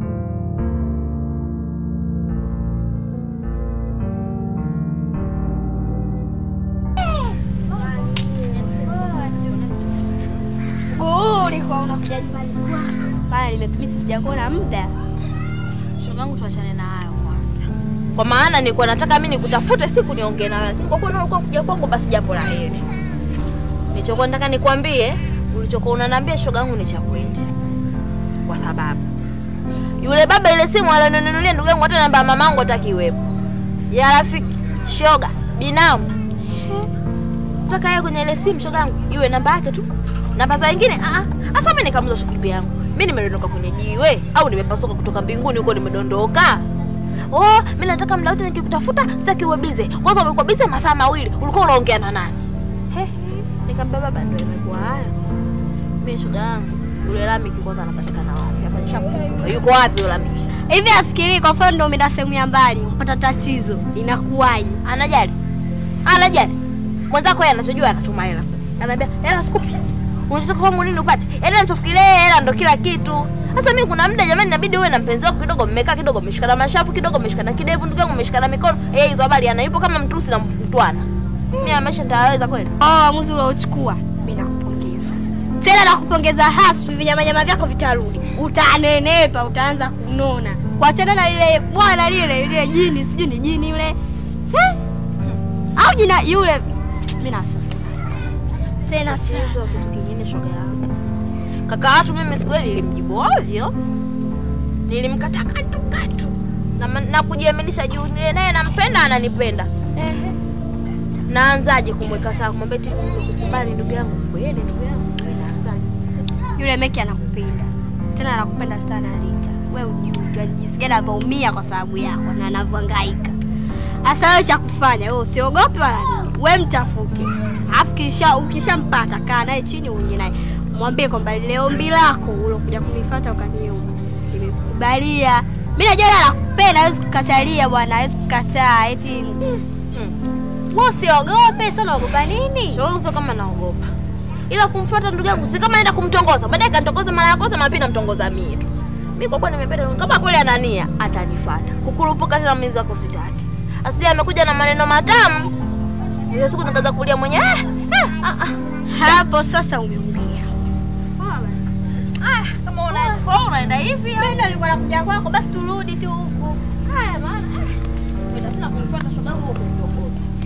Guu ulikuwa unakuja nyumbani kwangu. Pale nimekumisi sijakuona muda. Shogangu, tuachane na hayo kwanza, kwa maana nilikuwa nataka mimi nikutafute siku niongee na wewe, lakini kwa kuwa ulikuwa kuja kwangu, basi jambo la heri. Nilichokuwa nataka nikwambie, ulichokuwa unaniambia shogangu ni cha kweli, kwa sababu yule baba ile simu alioninunulia ndugu yangu, hata namba ya mamangu hataki iwepo, ya rafiki shoga binamu nataka yeye kwenye ile simu shogangu iwe namba yake tu, namba za wengine ah ah. Sasa mimi nikamuza ndugu yangu, mimi nimedondoka kwenye jiwe au nimepasuka kutoka mbinguni huko nimedondoka? Oh, mimi nataka muda wote nikikutafuta sitaki uwe bize. Kwanza umekuwa bize masaa mawili, ulikuwa unaongea na nani? He, nikamwambia baba, ndio imekuwa haya. Mimi shoga yangu, yule Lamiki kwanza anapatikana wapi? Hapa nishamkumbuka. Yuko wapi yule Lamiki? Hivi afikiri kwa mfano ndio umeenda sehemu ya mbali, upata tatizo, inakuwaje? Anajali? Anajali? Mwenzako yeye anachojua anatuma hela. Ananiambia hela sikupi. Unataka kufanya nini upate? Hela nitafikiria hela ndo kila kitu. Sasa mimi kuna muda jamani, inabidi uwe na mpenzi wako kidogo, mmekaa kidogo, mmeshikana mashafu kidogo, mmeshikana kidevu, ndugu yangu, mmeshikana mikono. Eh, hizo habari anaipo kama mtusi na mtwana. Mimi maisha nitaweza kweli? Oh, uamuzi uliochukua mimi nakupongeza. Tena nakupongeza haswa, vinyamanyama vyako vitarudi. Utanenepa, utaanza kunona. Kuachana na lile bwana lile lile jini, sijui ni jini yule. Eh? Au jina yule mimi na wasiwasi. Tena Sio sio kitu kingine shoga yangu. Kaka watu mimi siku ile nilimjibu ovyo. Nilimkata katu katu. Na, ma- na kujiaminisha juu niye naye nampenda ananipenda. Ehe. Naanzaje kumweka sawa kumwambia tu kubali ndugu yangu kweli ndugu yangu. Naanzaje? Yule Meki anakupenda. Tena anakupenda sana Rita. Wewe ujui jinsi gani anavyoumia kwa sababu yako na anavyohangaika. Sasa wewe cha kufanya, wewe usiogope wala nini. Wewe mtafute. Alafu kisha ukishampata kaa naye chini uongee naye. Mwambie kwamba lile ombi lako ulokuja kunifuata ukaniomba. Nimekubalia. Mimi najua yeye anakupenda, hawezi kukatalia bwana, hawezi kukataa eti wewe usiogope, sasa unaogopa nini? Shoga sio kama naogopa. Ila kumfuata ndugu yangu si kama naenda kumtongoza. Baadaye kanitongoza mara ya kwanza mara pili namtongoza mie tu. Mimi kwa kuwa nimependa kama kweli anania atanifuata. Kukurupuka tena mimi zako sitaki. Asije amekuja na maneno matamu. Hiyo siku nikaanza kulia mwenyewe. Eh, eh, ah, ah. Hapo sasa umeumia. Ah, kama unaenda kwa unaenda hivi. Mimi ndo nilikuwa nakuja kwako, basi turudi tu huku. Haya maana. eh, Nenda tena kumfuata shoga yangu huko kidogo.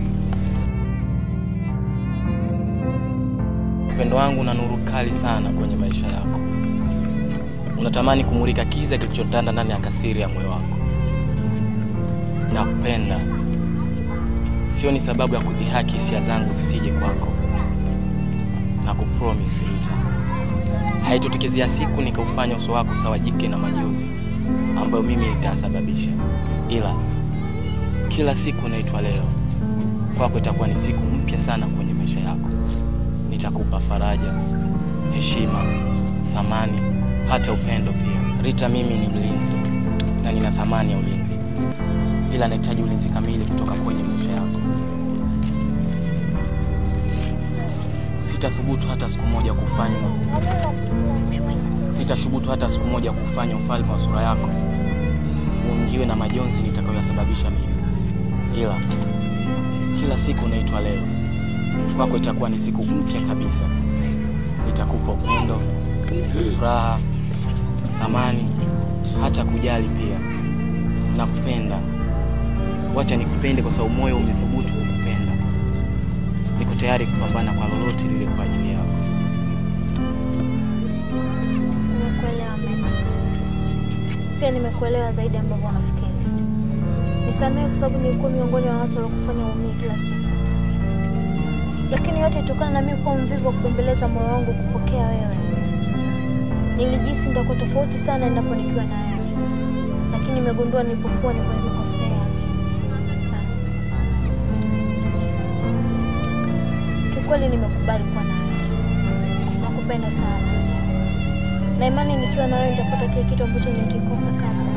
Upendo wangu una nuru kali sana kwenye maisha yako. Unatamani kumulika kiza kilichotanda ndani ya kasiri ya moyo wako. Nakupenda. Sio ni sababu ya kudhihaki hisia zangu zisije kwako. Na kupromise Rita. Haitotokezea siku nikaufanya uso wako sawa jike na majozi ambayo mimi nitasababisha. Ila kila siku naitwa leo. Kwako itakuwa ni siku mpya sana kwenye maisha yako nitakupa faraja, heshima, thamani, hata upendo pia. Rita, mimi ni mlinzi na nina thamani ya ulinzi, ila nahitaji ulinzi kamili kutoka kwenye maisha yako. Sitathubutu hata siku moja kufanya sitathubutu hata siku moja kufanya ufalme wa sura yako uingiwe na majonzi nitakayoyasababisha mimi, ila kila siku naitwa leo kwako itakuwa ni siku mpya kabisa. Nitakupa upendo, furaha, thamani, hata kujali pia. Nakupenda, wacha nikupende kwa sababu moyo umethubutu kukupenda. Niko tayari kupambana kwa lolote lile kwa ajili yako. Nimekuelewa Meki. Pia nimekuelewa zaidi ambavyo unafikiri. Nisamehe kwa sababu nilikuwa miongoni mwa watu waliokufanya uumie kila siku, lakini yote itokana na mimi kuwa mvivu wa kubembeleza moyo wangu kupokea wewe. Nilijisi nitakuwa tofauti sana endapo nikiwa na wewe, lakini nimegundua nilipokuwa niko nimekosea. Na Kiukweli nimekubali kuwa na wewe, nakupenda sana na imani nikiwa na wewe nitapata kile kitu ambacho nikikosa kabla.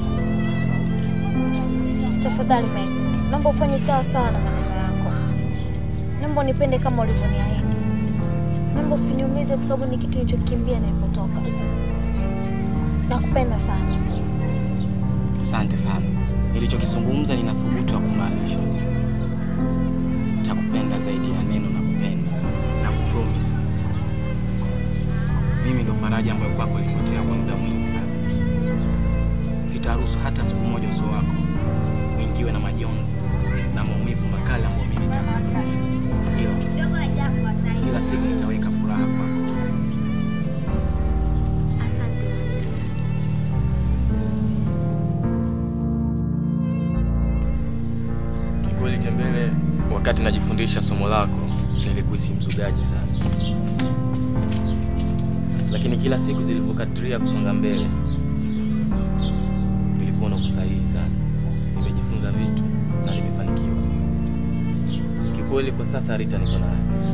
Tafadhali Meg, naomba ufanye sawa sawa na maneno yako. Naomba unipende kama ulivyoniahidi. Naomba usiniumize kwa sababu ni kitu nilichokimbia nilipotoka. Nakupenda sana. Asante sana. Nilichokizungumza nina thubutu ya kumaanisha. Nitakupenda zaidi ya neno na kupenda na kupromise. Mimi ndo faraja ambayo kwako ilipotea kwa muda mwingi sana. Sitaruhusu hata siku moja uso wako uingiwe na majonzi na maumivu makali ambayo mimi nitasababisha. Ila kila siku nitaweka furaha kwako. Asante. Kikweli Tembele, wakati najifundisha somo lako nilikuhisi mzugaji sana, lakini kila siku zilivyokadiria kusonga mbele nilikuwa uko sahihi sana. Nimejifunza vitu na nimefanikiwa kikweli. Kwa sasa Rita niko naye.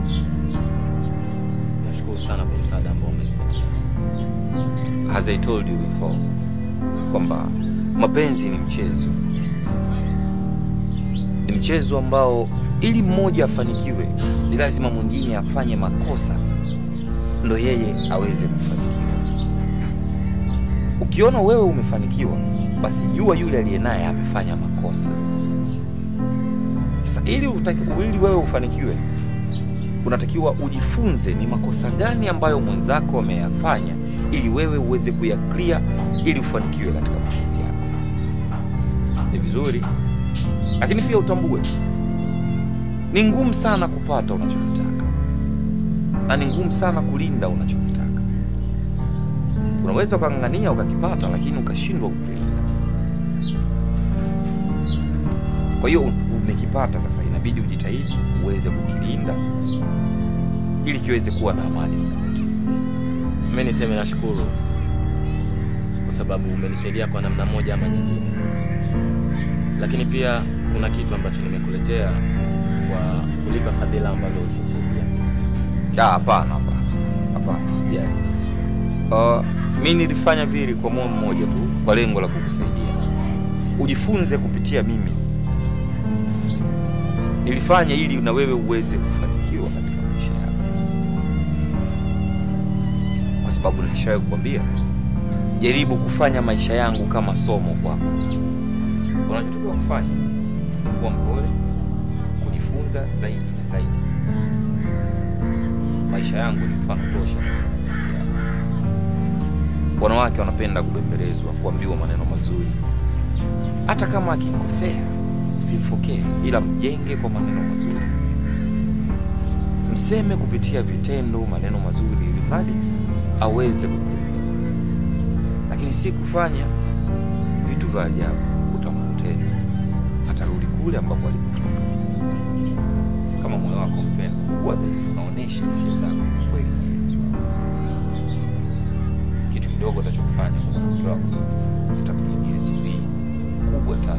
Nashukuru sana kwa msaada ambao umenipatia. As I told you before kwamba mapenzi ni mchezo, ni mchezo ambao ili mmoja afanikiwe, ni lazima mwingine afanye makosa ndo yeye aweze kufanikiwa. Ukiona wewe umefanikiwa, basi jua yule aliye naye amefanya makosa. Sasa ili, utaki, ili wewe ufanikiwe, unatakiwa ujifunze ni makosa gani ambayo mwenzako ameyafanya, ili wewe uweze kuyaklia, ili ufanikiwe katika mapenzi yako. Ni vizuri, lakini pia utambue ni ngumu sana kupata unachokitaka na ni ngumu sana kulinda unachokitaka. Unaweza ukang'ang'ania ukakipata, lakini ukashindwa kukilinda. Kwa hiyo umekipata, sasa inabidi ujitahidi uweze kukilinda ili kiweze kuwa na amani muda wote. Mimi niseme nashukuru kwa sababu umenisaidia kwa namna moja ama nyingine, lakini pia kuna kitu ambacho nimekuletea kwa kulipa fadhila ambazo ulinisaidia. Ah, Hapana, hapana, hapana, usijali. Uh, mi nilifanya vile kwa moyo mmoja tu, kwa lengo la kukusaidia ujifunze kupitia mimi. Nilifanya ili na wewe uweze kufanikiwa katika maisha yako, kwa sababu nilishawahi kukwambia, jaribu kufanya maisha yangu kama somo kwako. Unachotakiwa kufanya ni kuwa mpole, kujifunza zaidi na zaidi. Maisha yangu ni mfano tosha. Wanawake wanapenda kubembelezwa, kuambiwa maneno mazuri. Hata kama akikosea, usimfokee, ila mjenge kwa maneno mazuri, mseme kupitia vitendo maneno mazuri, ili mradi aweze kukuelewa, lakini si kufanya vitu vya ajabu. Utampoteza, atarudi kule ambapo alipotoka. Kama moyo wako mpenda, kuwa dhaifu, naonesha hisia zako kwa kweli na mpenzi wako. Kitu kidogo utachokifanya kwa mke wako kitakujengea CV kubwa sana.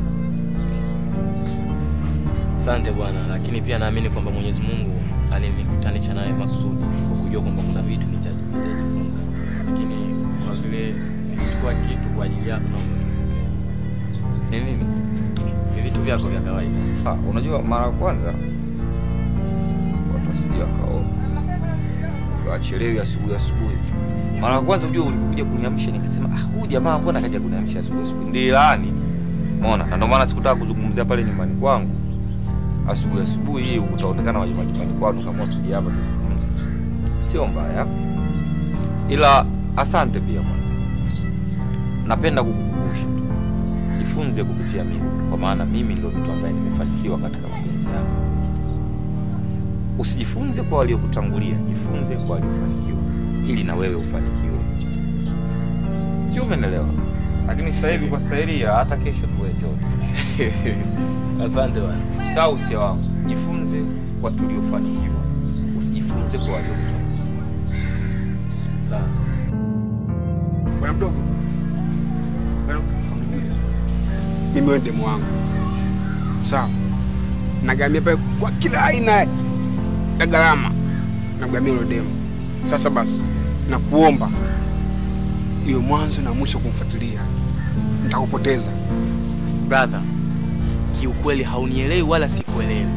Asante Bwana, lakini pia naamini kwamba Mwenyezi Mungu alinikutanisha naye makusudi kwa kujua kwamba kuna vitu nita- nitajifunza, lakini kwa vile nilichukua kitu kwa ajili yako na Ni nini? ni vitu vyako vya kawaida. Ah, unajua mara ya kwanza watu wasije wakaona wachelewi asubuhi asubuhi. Mara ya kwanza unajua ulivyokuja kuniamsha nikasema ah, huyu jamaa mbona kaja kuniamsha asubuhi asubuhi? Ndiye laani. Umeona? Na ndio maana sikutaka kuzungumzia pale nyumbani kwangu. Asubuhi asubuhi hii utaonekana waje majumbani kwanu kama usije hapa tuzungumze. Sio mbaya. Ila asante pia kwanza. Napenda kukukumbusha tu. Jifunze kupitia mimi, kwa maana mimi ndio mtu ambaye nimefanikiwa katika mapenzi yangu. Usijifunze kwa waliokutangulia, jifunze kwa waliofanikiwa, ili na wewe ufanikiwe. Sio, umeelewa? Lakini sasa hivi kwa staili ya hata kesho tuwe chote. Asante bwana. Saa usia wangu, jifunze kwa tuliofanikiwa, usijifunze kwa waliokutangulia. Sawa. Bwana mdogo, Bwana mdogo, mimi wewe demu wangu, sawa? Nagamia pale kwa kila aina ya gharama, nagamia hilo demu. Sasa basi, nakuomba iwe mwanzo na mwisho kumfuatilia, nitakupoteza. Brother, kiukweli haunielewi wala sikuelewi.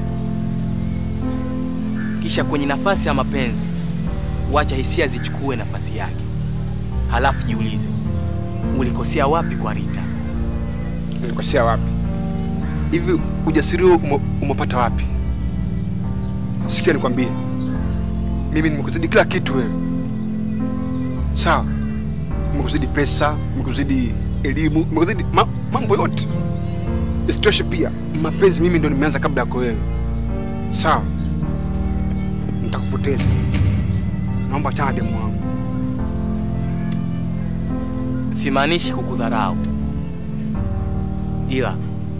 Kisha kwenye nafasi ya mapenzi, wacha hisia zichukue nafasi yake, halafu jiulize ulikosea wapi kwa Rita. Nilikosea wapi? Hivi ujasiri huo ume- umepata wapi? Sikia nikwambie, mimi nimekuzidi kila kitu wewe, sawa? Nimekuzidi pesa, nimekuzidi elimu, nimekuzidi ma mambo yote. Isitoshe pia mapenzi mimi ndo nimeanza kabla yako wewe, sawa? Nitakupoteza, naomba achana demu wangu. Simaanishi kukudharau, ila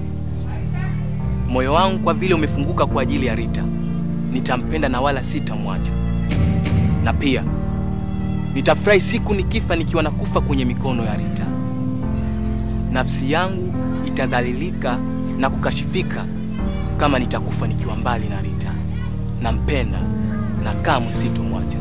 moyo wangu kwa vile umefunguka kwa ajili ya Rita, nitampenda na wala sitamwacha, na pia nitafurahi siku nikifa nikiwa nakufa kwenye mikono ya Rita. Nafsi yangu itadhalilika na kukashifika kama nitakufa nikiwa mbali na Rita. Nampenda na kamwe sitomwacha.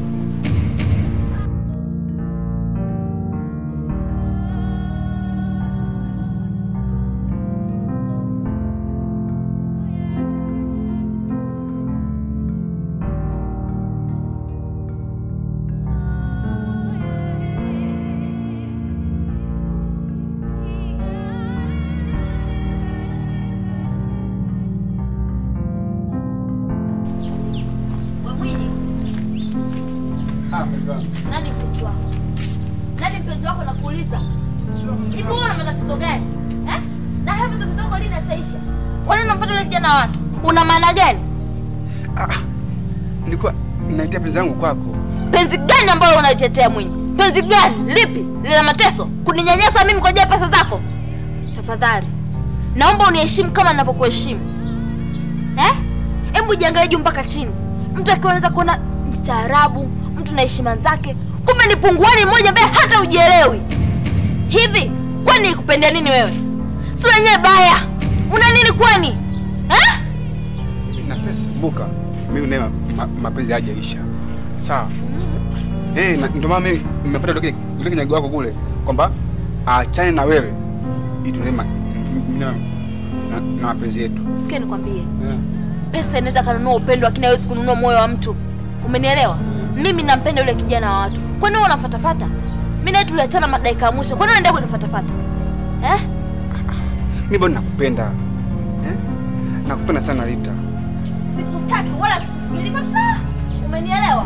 mpenzi wako? Nani mpenzi wako nakuuliza? Hivi wewe una matatizo gani? Eh? Na hayo matatizo yako lini yataisha? Kwa nini unampata yule kijana wa watu? Una maana gani? Ah, nilikuwa naitia penzi yangu kwako. Penzi gani ambalo unalitetea Mwinyi? Penzi gani? Lipi? Lina mateso? Kuninyanyasa mimi kwa ajili ya pesa zako? Tafadhali. Naomba uniheshimu kama ninavyokuheshimu. Eh? Hebu jiangalie juu mpaka chini. Mtu akiwa anaweza kuona mstaarabu, mtu na heshima zake, kumbe ni punguani mmoja ambaye hata ujielewi. Hivi kwani ikupendea nini wewe? Sura yenyewe baya. Una nini kwani? Eh? na pesa. Kumbuka mimi naye ma, ma, mapenzi hajaisha. Sawa? Eh, na ndio maana mimi nimefuata yule yule kinyago wako kule kwamba aachane na wewe. Ili tuendelee ma- m- m- na, na, na mapenzi yetu. Sikia nikwambie. Eh. Pesa inaweza kanunua upendo lakini haiwezi kununua moyo wa mtu. Umenielewa? Mimi nampenda yule kijana wa watu. Kwani wewe unafatafata? Mimi naye tuliachana madakika ya mwisho. Kwani unaendelea kunifatafata? Eh? Mimi bado nakupenda. Eh? Nakupenda sana Rita. Sikutaki wala sikufikiri kabisa. Umenielewa?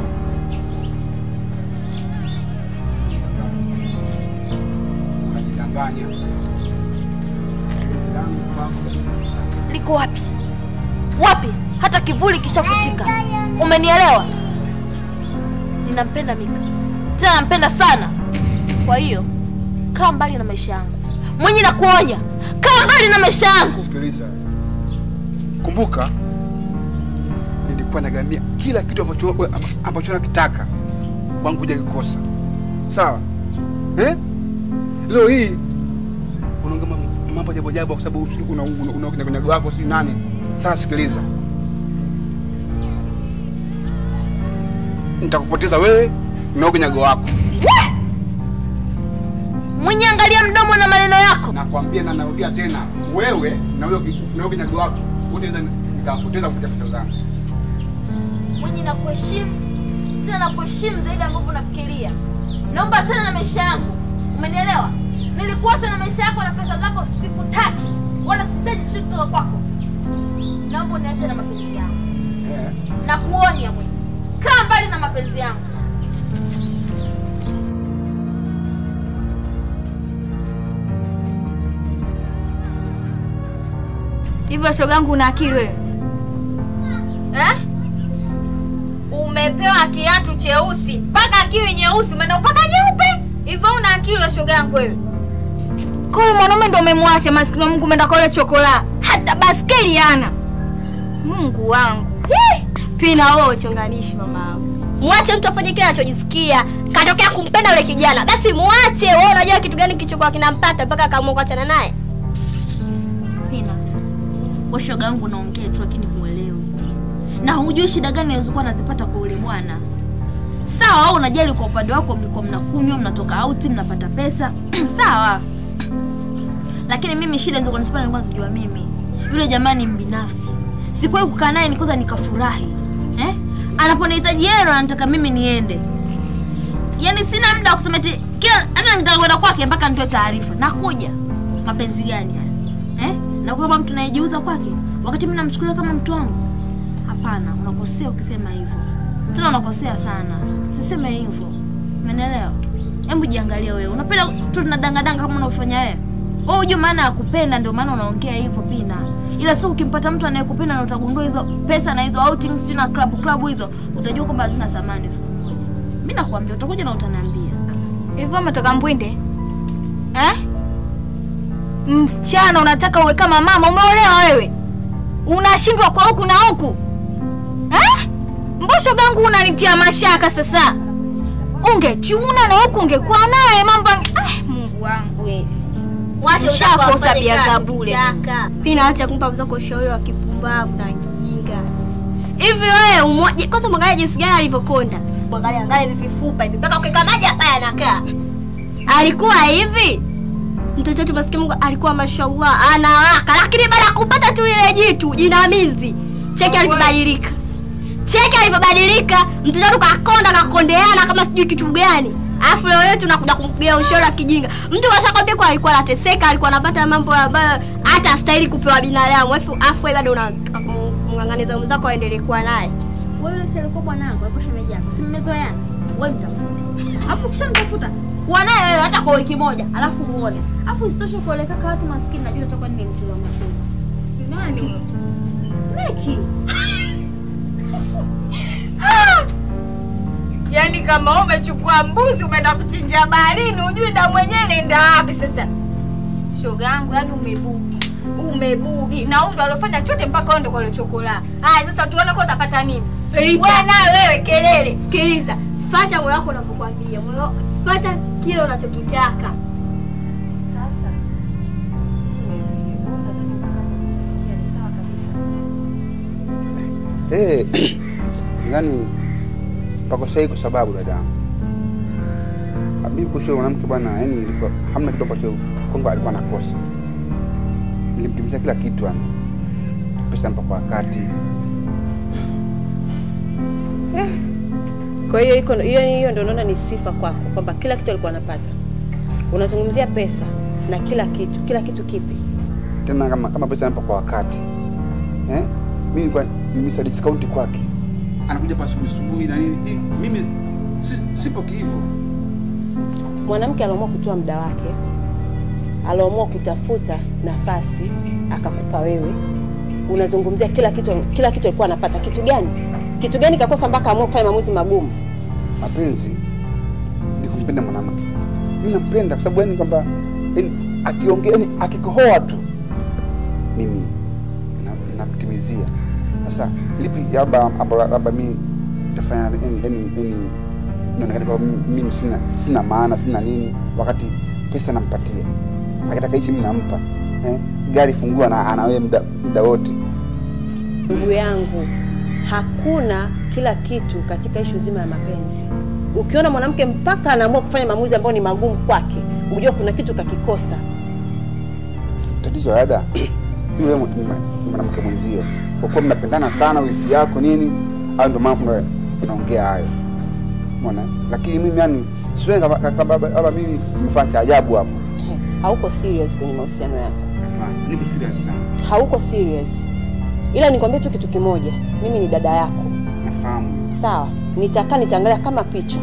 Unajidanganya. Penzi langu kwako. Liko wapi? Wapi? Hata kivuli kishafutika. Umenielewa? Ninampenda Mika. Tena nampenda sana. Kwa hiyo kaa mbali na maisha yangu. Mwenye na kuonya, kaa mbali na maisha yangu. Sikiliza, kumbuka nilikuwa nagamia kila kitu ambacho ambacho nakitaka kwangu kuja kikosa, sawa eh? Leo hii unaongea mam- mambo ajabu ajabu kwa sababu sijui una una- una kinyago wako sijui nani. Sasa sikiliza, nitakupoteza wewe na huyo kinyago wako. Mwenye angalia mdomo na maneno yako. Nakwambia na narudia tena, wewe na huyo ki- na huyo kinyago wako wote naweza nikawapoteza kupitia pesa zangu. Mwenye na kuheshimu tena na kuheshimu zaidi ambavyo unafikiria. Naomba tena na maisha yangu. Umenielewa? Nilikuacha na maisha yako na pesa zako sikutaki. Wala sihitaji chochote kutoka kwako. Naomba uniache na mapenzi yangu. Eh. Na kuonya mwenye. Kaa mbali na mapenzi yangu. Hivyo shogangu, una akili wewe Eh? Umepewa kiatu cheusi mpaka kiwi nyeusi, umeenda upaka nyeupe. Hivyo una akili wa shoga yangu wewe? Kule mwanaume ndo umemwacha maskini wa Mungu, umeenda kwa ile chokola, hata baskeli hana. Mungu wangu Hii! pina wewe uchonganishi mama yangu. Mwache mtu afanye kile anachojisikia. Katokea kumpenda yule kijana, basi muache. Wewe unajua kitu gani kilichokuwa kinampata mpaka akaamua kuachana naye? Pina. Wewe shoga yangu unaongea tu lakini huelewi. Na hujui shida gani alizokuwa anazipata kwa yule bwana. Sawa, wewe unajali kwa upande wako mlikuwa mnakunywa, mnatoka out, mnapata pesa. Sawa. Lakini mimi shida nilizokuwa nazipata nilikuwa sijua mimi. Yule jamani mbinafsi. Sikuwahi kukaa naye nikoza nikafurahi. Eh? Anaponihitaji yeye ndo anataka mimi niende. S- Yaani sina muda wa kusema eti kila hata nitaka kwenda kwake mpaka nitoe taarifa. Nakuja. Mapenzi gani haya? Eh? Na kwamba mtu anayejiuza kwake wakati mimi namchukulia kama mtu wangu. Hapana, unakosea ukisema hivyo. Tena unakosea sana. Usiseme hivyo. Umeelewa? Hebu jiangalie wewe. Unapenda tu tunadangadanga kama unaofanya wewe. Wewe hujui maana ya kupenda ndio maana unaongea hivyo Pina. Ila sio ukimpata mtu anayekupenda na utagundua hizo pesa na hizo outings sijui na club club hizo, utajua kwamba hazina thamani siku moja. Mimi nakwambia utakuja na utaniambia. Hivyo umetoka Mbwinde eh? Msichana unataka uwe kama mama, umeolewa wewe, unashindwa kwa huku na huku eh? Mbosho gangu unanitia mashaka sasa. Ungechuna na huku ungekuwa naye mambo. Ah, Mungu wangu wewe. Wacha Ushakosa biaga bure. Pina, acha kumpa mzako ushauri wa kipumbavu na kijinga. Hivi wewe umoja kwanza mwangalia jinsi gani alivyokonda. Mwangalia angalia hivi vifupa hivi mpaka ukikamaja hapa anakaa. Alikuwa hivi. Mtoto wetu maskini Mungu alikuwa mashallah anawaka, lakini baada ya kupata tu ile jitu jinamizi, cheki alivyobadilika. Cheki alivyobadilika, mtoto wetu kakonda kakondeana kama sijui kitu gani. Alafu leo yetu nakuja kumpigia ushauri wa kijinga. Mtu kashakwambia kwa alikuwa anateseka, alikuwa anapata mambo ambayo hata astahili kupewa binadamu. Alafu afu wewe bado unataka kumng'ang'aniza mwenzako aendelee kuwa naye. Wewe yule si alikuwa bwanangu, alikuwa shemeji yako. Si mmezoeana? Wewe mtafute. Alafu ukishanitafuta kuwa naye wewe hata kwa wiki moja, alafu uone. Alafu isitoshe kuoleka kwa watu maskini, najua utakuwa ni mchezo wa mchezo. Nani huyo? Neki. Yaani kama umechukua mbuzi umeenda kuchinjia baharini, hujui damu yenyewe inaenda wapi sasa. Shoga yangu, yani umebugi. Umebugi. Na huyu ndo alofanya chote mpaka onde kwa ile chokola. Haya sasa tuone kwa utapata nini. Wewe naye wewe kelele. Sikiliza. Fuata moyo wako unapokuambia. Moyo fuata kile unachokitaka. Sasa Eh, yani pako sahihi kwa sababu dada yangu. Ah, mimi kuhusu yule mwanamke bwana, yani ilikuwa hamna kitu ambacho kwangu alikuwa anakosa. Nilimtimizia kila kitu yani. Pesa nampa kwa wakati. Kwa hiyo iko hiyo hiyo ndio unaona ni sifa kwako kwamba kila kitu alikuwa anapata. Unazungumzia pesa na kila kitu, kila kitu kipi? Tena kama kama pesa nampa kwa wakati. Eh? Mimi nilikuwa nimesa discount kwake. Anakuja pa asubuhi asubuhi na nini? Eh, Mimi si, sipo hivyo. Mwanamke aliamua kutoa muda wake, aliamua kutafuta nafasi akakupa wewe. Unazungumzia kila kitu, kila kitu alikuwa anapata. Kitu gani? Kitu gani kakosa mpaka amua kufanya maamuzi magumu? mapenzi ni kumpenda mwanamke. Mimi nampenda kwa sababu yani kwamba yani akiongea yani akikohoa tu mimi na- namtimizia. Sasa lipi labda labda labda mimi tafanya yani yani yani inaonekana kwamba mimi- mimi sina sina maana sina nini, wakati pesa nampatia, akitaka hichi mimi nampa eh, gari fungua na ana wewe muda muda wote. Ndugu yangu, hakuna kila kitu katika ishu zima ya mapenzi. Ukiona mwanamke mpaka anaamua kufanya maamuzi ambayo ni magumu kwake, ujue kuna kitu kakikosa. tatizo la dada yule mwa- ni mwa- mwanamke mwenzio, kwa kuwa mnapendana sana, wifi yako nini, au ndio maana mna- mnaongea hayo, umeona. Lakini mimi yani siwe kama kama baba mimi nimefanya cha ajabu hapo. Hauko serious kwenye mahusiano yako, Niko serious sana, hauko serious. Ila nikwambie tu kitu kimoja, mimi ni dada yako, nafahamu sawa? Nitakaa nitaangalia kama picha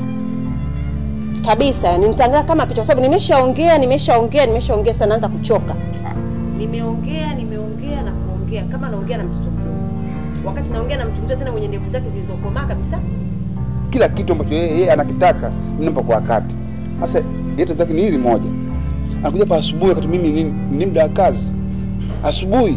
kabisa, yani nitaangalia kama picha, kwa sababu nimeshaongea, nimeshaongea, nimeshaongea sana, naanza kuchoka. Nimeongea, nimeongea na kuongea kama naongea na mtoto mdogo, wakati naongea na mtu mzee tena mwenye ndevu zake zilizokomaa kabisa. kila kitu ambacho yeye yeye anakitaka mimi nampa kwa wakati. Sasa yeye tatizo lake ni hili moja, anakuja pa asubuhi wakati mimi ni, ni muda wa kazi asubuhi.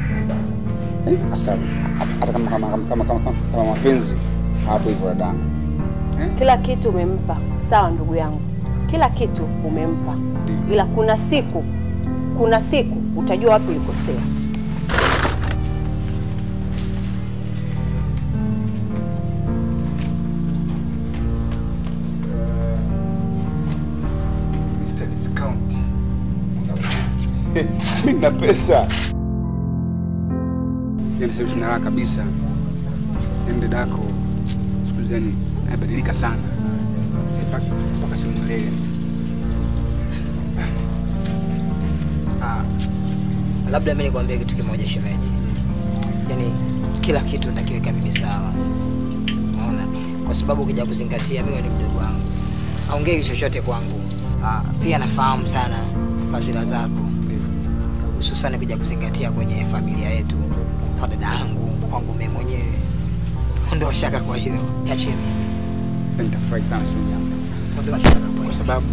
Eh, Sasa hata kama kama kama kama, kama, kama mapenzi hapo hivyo dadangu. Kila kitu umempa, sawa ndugu yangu, kila kitu umempa, ila kuna siku, kuna siku utajua wapi ulikosea. Mr. Discount. Mimi na pesa. Yaani sasa sina raha kabisa. Yaani dada yako siku hizi yani anabadilika sana. Mpaka mpaka simuelewi. Ah, labda mimi nikwambie kitu kimoja shemeji, yaani kila kitu nitakiweka mimi sawa, unaona, kwa sababu ukija kuzingatia mimi ni mdogo wangu, aongei chochote kwangu. Ah, pia nafahamu sana fadhila zako, hususani kuja kuzingatia kwenye familia yetu, kwa dada yangu, kwangu mimi mwenyewe. Ondoa shaka kwa hilo, niachie mimi. Nitafurahi sana siku yangu. Ondoa shaka kwa Kwa sababu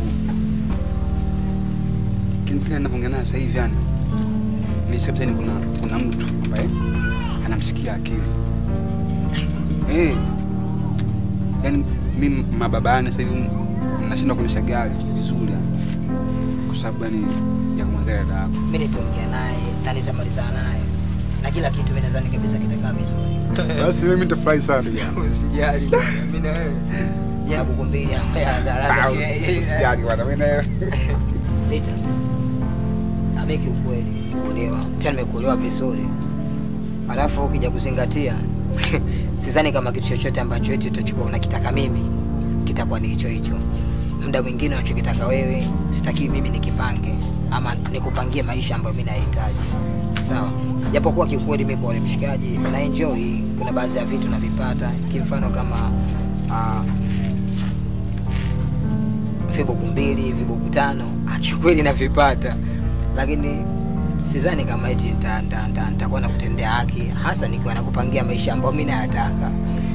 kile kile ninavyoongea naye sasa hivi yani ni kabisa ni kuna kuna mtu ambaye anamsikia akili. Eh. Yaani mimi mababani sasa hivi nashinda kuendesha gari vizuri yani. Kwa sababu yani ya kumwazia dada yako. Mimi nitaongea naye na nitamalizana naye na kila kitu, mimi nadhani kabisa kitakaa vizuri. Basi mimi nitafurahi sana ndugu yangu. Usijali bwana, mimi na wewe. Ya buku mbili hapo ya haraka Ah, si Usijali bwana mimi na wewe. Lita. Mimi kiukweli kuolewa. Tena nimekuolewa vizuri. Alafu ukija kuzingatia sidhani kama kitu chochote ambacho eti utachokuwa unakitaka mimi kitakuwa ni hicho hicho. Muda mwingine unachokitaka wewe sitaki mimi nikipange ama nikupangie maisha ambayo mimi nahitaji. Sawa. Japokuwa kiukweli mimi kwa wale mshikaji na enjoy, kuna baadhi ya vitu navipata, kimfano kama uh, vibuku mbili vibuku tano akikweli navipata lakini sidhani kama eti nita- nita- nita- nitakuwa nakutendea haki hasa nikiwa nakupangia maisha ambayo mi nayataka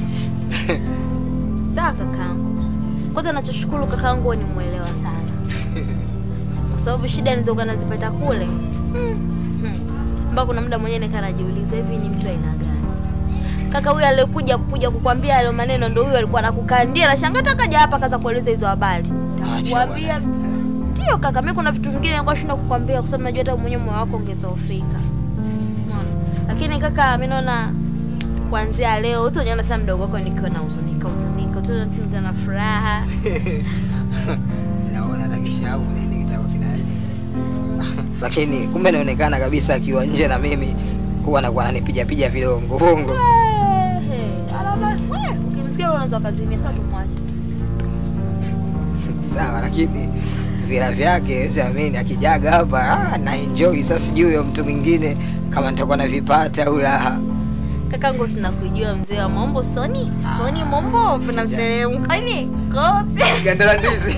Sawa kakaangu. Kwanza nachoshukuru kakaangu wewe ni mwelewa sana, kwa sababu shida nilizokuwa nazipata kule hmm, hmm. mpaka kuna muda mwenyewe nikaa najiuliza hivi ni mtu aina gani? Kaka huyu aliyekuja kuja kukwambia hayo maneno ndo huyu alikuwa anakukandia na shangaa kaja hapa kaza kueleza hizo habari. Kuambia ndio kaka, mimi kuna vitu vingine nilikuwa shinda kukwambia kwa sababu najua hata mwenyewe moyo wako ungedhoofika. Umeona? Lakini kaka, mimi naona kuanzia leo utaniona tena mdogo wako nikiwa na huzunika huzunika, utaona nikiwa na furaha. naona hata kishavu nini kitakuwa kinani lakini kumbe inaonekana kabisa akiwa nje na mimi huwa anakuwa ananipijapiga vilongolongo Ehe, alama we, ukimsikia unaweza ukazimia, sasa tumwache. sawa lakini vila vyake siamini akijaga hapa ah, na enjoy sasa sijui huyo mtu mwingine kama nitakuwa navipata au la Kakangu sina kujua mzee wa mambo Soni, Soni mambo vinateremka ni kote. ganda la ndizi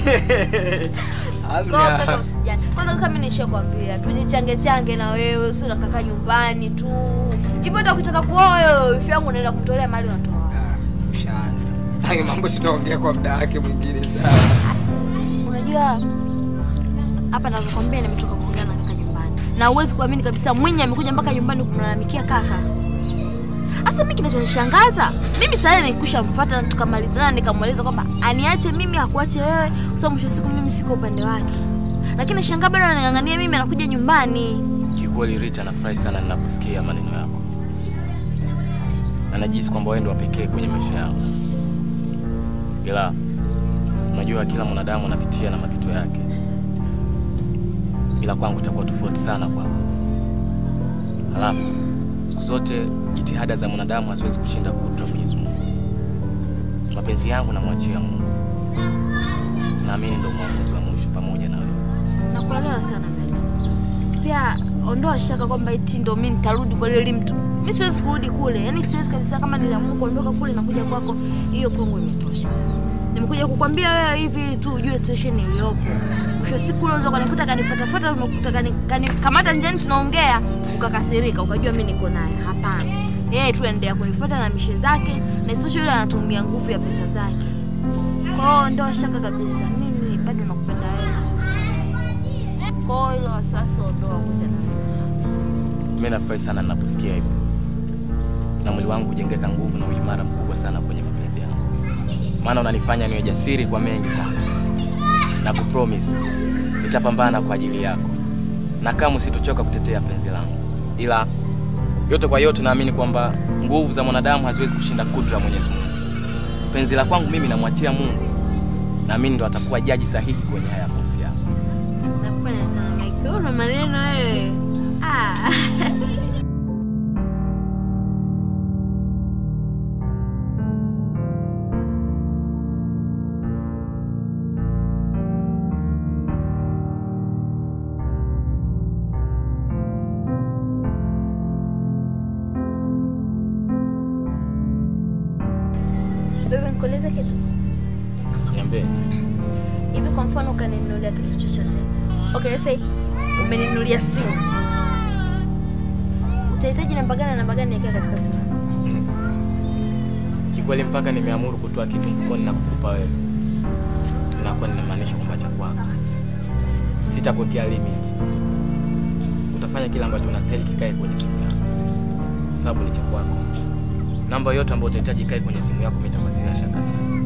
Kote kwa usijali. Kwanza kama mimi nishakwambia tujichange change na wewe usio kaka nyumbani tu. Hivyo hata ukitaka kuoa wewe wifi yangu unaenda kumtolea mali unatoa. ushaanza hayo mambo tutaongea kwa muda wake mwingine sawa Unajua hapa navyokwambia nimetoka kuongea na kaka nyumbani. Na huwezi kuamini kabisa Mwinyi amekuja mpaka nyumbani kumlalamikia kaka. Sasa mimi kinachonishangaza, mimi tayari nikusha mfuata na tukamalizana nikamweleza kwamba aniache mimi akuache wewe, kwa sababu mwisho wa siku mimi siko upande wake. Lakini shangaa bado anang'ang'ania mimi anakuja nyumbani. Kiukweli Rita, nafurahi sana ninaposikia maneno yako na najihisi kwamba wewe ndio wa pekee kwenye maisha yangu, ila unajua kila mwanadamu anapitia na mapito yake, ila kwangu itakuwa tofauti sana kwako. Halafu siku zote jitihada za mwanadamu haziwezi kushinda kudra Mwenyezi Mungu. Mapenzi yangu namwachia Mungu, naamini ndio mwamuzi wa mwisho pamoja na wewe. Nakuelewa sana Meli. Pia ondoa shaka kwamba eti ndo mimi nitarudi kwa lile mtu. Mimi siwezi kurudi kule. Yaani siwezi kabisa kama niliamua kuondoka kule na kuja kwako, hiyo pongo imetosha. Nimekuja kukwambia wewe hivi ili tu ujue situation iliyopo. Mwisho wa siku unaweza kanikuta kanifuatafuta umekuta kani, kani kamata njiani tunaongea ukakasirika ukajua mimi niko naye. Hapana. Yeye tu endelea kunifuata na mishe zake na isitoshe yule anatumia nguvu ya pesa zake. Kwa hiyo ondoa shaka kabisa. Mimi bado nakupenda wewe. Kwa hiyo hilo wasiwasi ondoa kuhusiana na Mimi nafurahi sana ninaposikia hivyo, na mwili wangu hujengeka nguvu na uimara mkubwa sana kwenye mapenzi yangu, maana unanifanya niwe jasiri kwa mengi sana, na kupromise nitapambana kwa ajili yako, na kamwe sitochoka kutetea penzi langu, ila yote kwa yote naamini kwamba nguvu za mwanadamu haziwezi kushinda kudra ya Mwenyezi Mungu. Penzi la kwangu mimi namwachia Mungu, naamini ndo atakuwa jaji sahihi kwenye haya mahusiano. Nakupenda sana Mike. Una maneno wewe. Ah. Bebe, nikuulize kitu. Niambie. Hivi kwa mfano ukaninunulia kitu chochote. Okay, let's say umeninunulia simu. Utahitaji namba gani na namba gani niwekea katika simu? Kikweli mpaka nimeamuru kutoa kitu mfukoni na kukupa wewe, inakuwa ninamaanisha kwamba cha kwako. Sitakuwekea limit, utafanya kile ambacho unastahili kikae kwenye simu yako, kwa sababu ni cha kwako. Namba yote ambayo utahitaji ikae kwenye simu yako, mimi nitakuwa sina shaka nayo.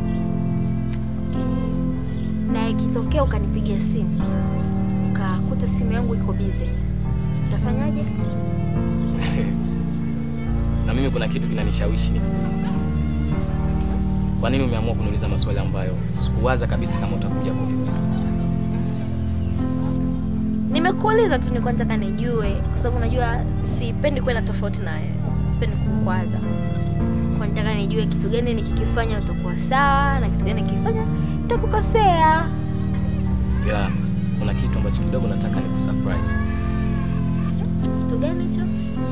Na ikitokea ukanipigia simu ukakuta simu yangu iko busy, utafanyaje? na mimi kuna kitu kinanishawishi ni kwa nini umeamua kuniuliza maswali ambayo sikuwaza kabisa kama utakuja kuniuliza. Nimekuuliza tu, nilikuwa nataka nijue, kwa sababu unajua sipendi kwenda tofauti na wewe, sipendi kukwaza. Kwa nataka nijue kitu gani nikikifanya utakuwa sawa na kitu gani nikifanya nitakukosea. Ila kuna kitu ambacho kidogo nataka nikusurprise. Kitu gani hicho?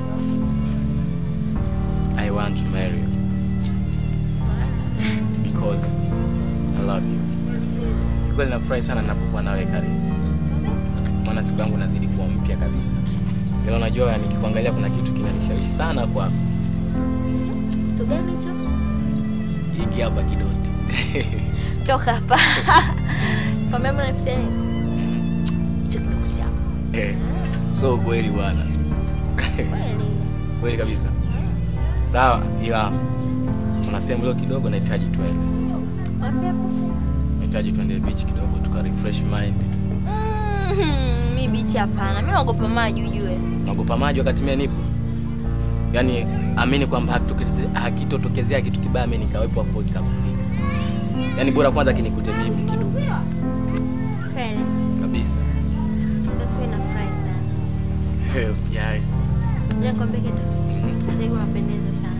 I want to marry you because I love you. Kweli nafurahi sana ninapokuwa nawe karibu, maana siku yangu nazidi kuwa mpya kabisa. Ila unajua nikikuangalia kuna kitu kinanishawishi sana kwako, Kitu gani hicho? hiki hapa kidoti Toka hapa. Kwa mama napitia nini? Hicho kidogo chako. Eh, so kweli bwana, Kweli. kweli kabisa. Sawa, ila kuna sehemu leo kidogo nahitaji tuende, Wapi hapo? nahitaji tuende beach kidogo tuka refresh mind. Mhm, Mi bichi hapana. Mimi naogopa maji ujue. Naogopa maji wakati mimi nipo, yaani amini kwamba hakitokeze- hakitotokezea kitu kibaya mimi nikawepo hapo ikakufika, yaani bora kwanza kinikute mimi kidogo Kweli. kabisa. Basi mimi nafurahi sana. Usijali. Ngoja nikwambie kitu. Sasa hivi unapendeza sana.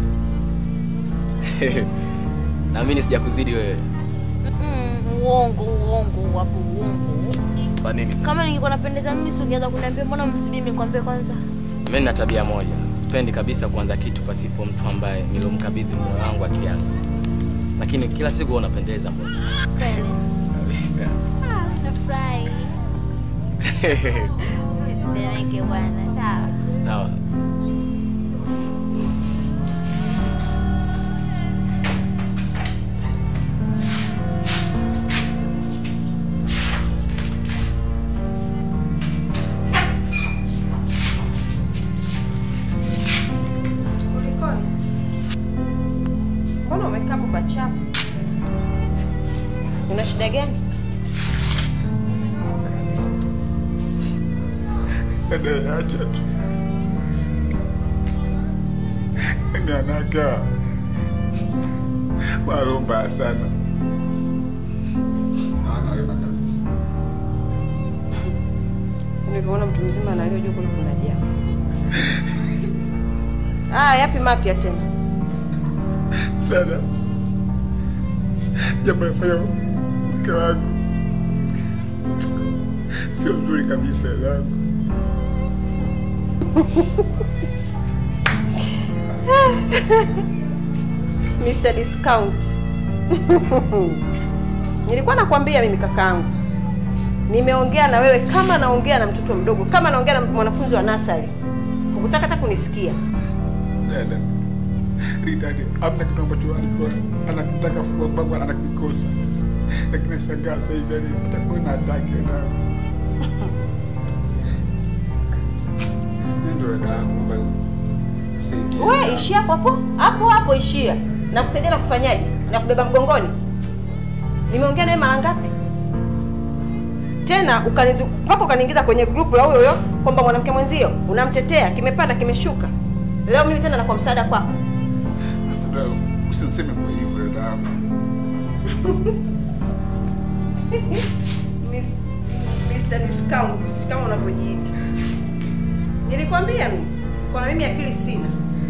Naamini sijakuzidi wewe. Mm, uongo uongo wapo uongo. Kwa nini? Kama ningekuwa napendeza mimi si ungeweza kuniambia mbona msubiri nikwambie kwanza. Mimi nina tabia moja, sipendi kabisa kuanza kitu pasipo mtu ambaye nilomkabidhi moyo wangu akianza, lakini kila siku wewe unapendeza mbona Kweli. kabisa. Ah, nafurahi. Usitemeke bwana. Sawa. Sawa. Kulikoni? Mbona umekaa hapo pachafu? Una shida gani? Dada, acha tu. Nanaga maro mbaya sana. Anaona kabisa. Nilivyoona mtu mzima analia juu kuna kuna jambo. Ah, yapi mapya tena? Dada, jambo nafanya mke wangu sio nzuri kabisa dadangu. Mr. Discount. Nilikuwa nakwambia mimi kakaangu. Nimeongea na wewe kama naongea na mtoto mdogo, kama naongea na mwanafunzi wa nasari. Hukutaka hata kunisikia. Dada, Ridadi, amna kitu ambacho alikuwa anakitaka fukua kwangu anakikosa, lakini nashangaa sasa hivi yani atakuwa na ataki dadangu. Mimi ndo dadangu bali si We ishia hapo hapo hapo hapo, ishia na kusaidia na kufanyaje na kubeba mgongoni. Nimeongea naye mara ngapi tena, ukanizu mpaka ukaniingiza kwenye grupu la huyo huyo kwamba mwanamke mwenzio unamtetea, kimepanda kimeshuka. Leo mimi tena nakuwa msaada kwako. Sasa usiniseme kwa hivyo dadangu. Miss- Mr. Discount kama unavyojiita. Nilikwambia mimi kwa mimi akili sina.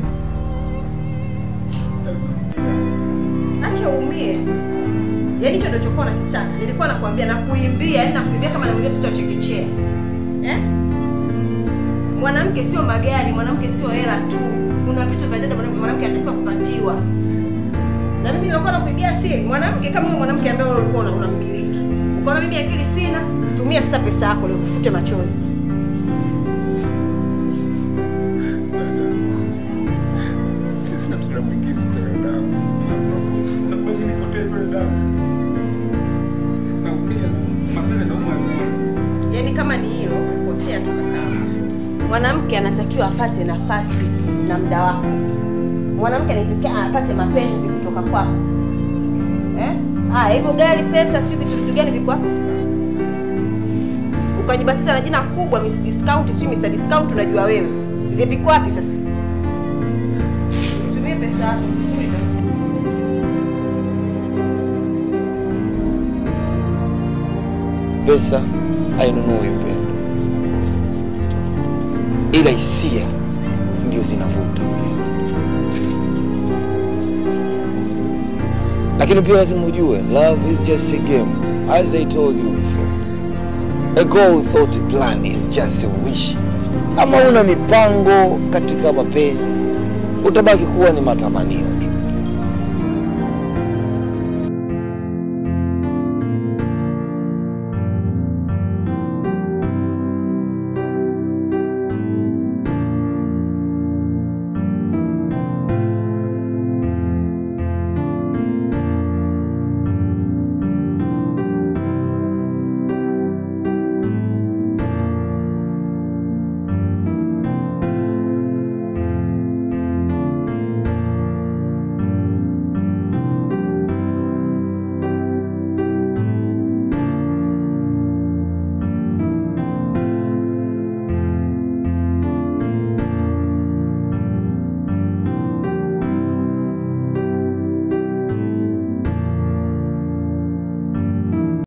Acha uumie. Yaani hicho ndio chokuwa nakitaka. Nilikuwa nakwambia na kuimbia, yaani nakuimbia kama namwambia mtoto wa chekechea. Eh? Mwanamke sio magari, mwanamke sio hela tu. Kuna vitu vya ajabu mwanamke mwanamke anatakiwa kupatiwa. Na mimi nilikuwa nakuibia siri. Mwanamke kama wewe mwanamke ambaye wewe ulikuwa una- unamiliki. Ukaona mimi akili sina, tumia sasa pesa yako leo kufute machozi. Sisi na mtoto mwingine kwa dadangu. Na kwa nini nipotee kwa dadangu? Naumia, mapenzi yanauma. Yaani kama ni hilo, potea tu kaka. Mwanamke anatakiwa apate nafasi na muda wako. Mwanamke anatakiwa apate mapenzi kutoka kwako. Eh? Ah, hivyo gari, pesa, sio vitu vitu gani viko hapo? Ukajibatiza na jina kubwa Miss Discount, sio Mr Discount unajua wewe. Vile viko wapi sasa? Tumie pesa yako vizuri kabisa. Pesa hainunui upendo, ila hisia ndio zinavuta upendo. Lakini pia lazima ujue love is just a game, as I told you before. A goal without a plan is just a wish. Kama una mipango katika mapenzi, utabaki kuwa ni matamanio.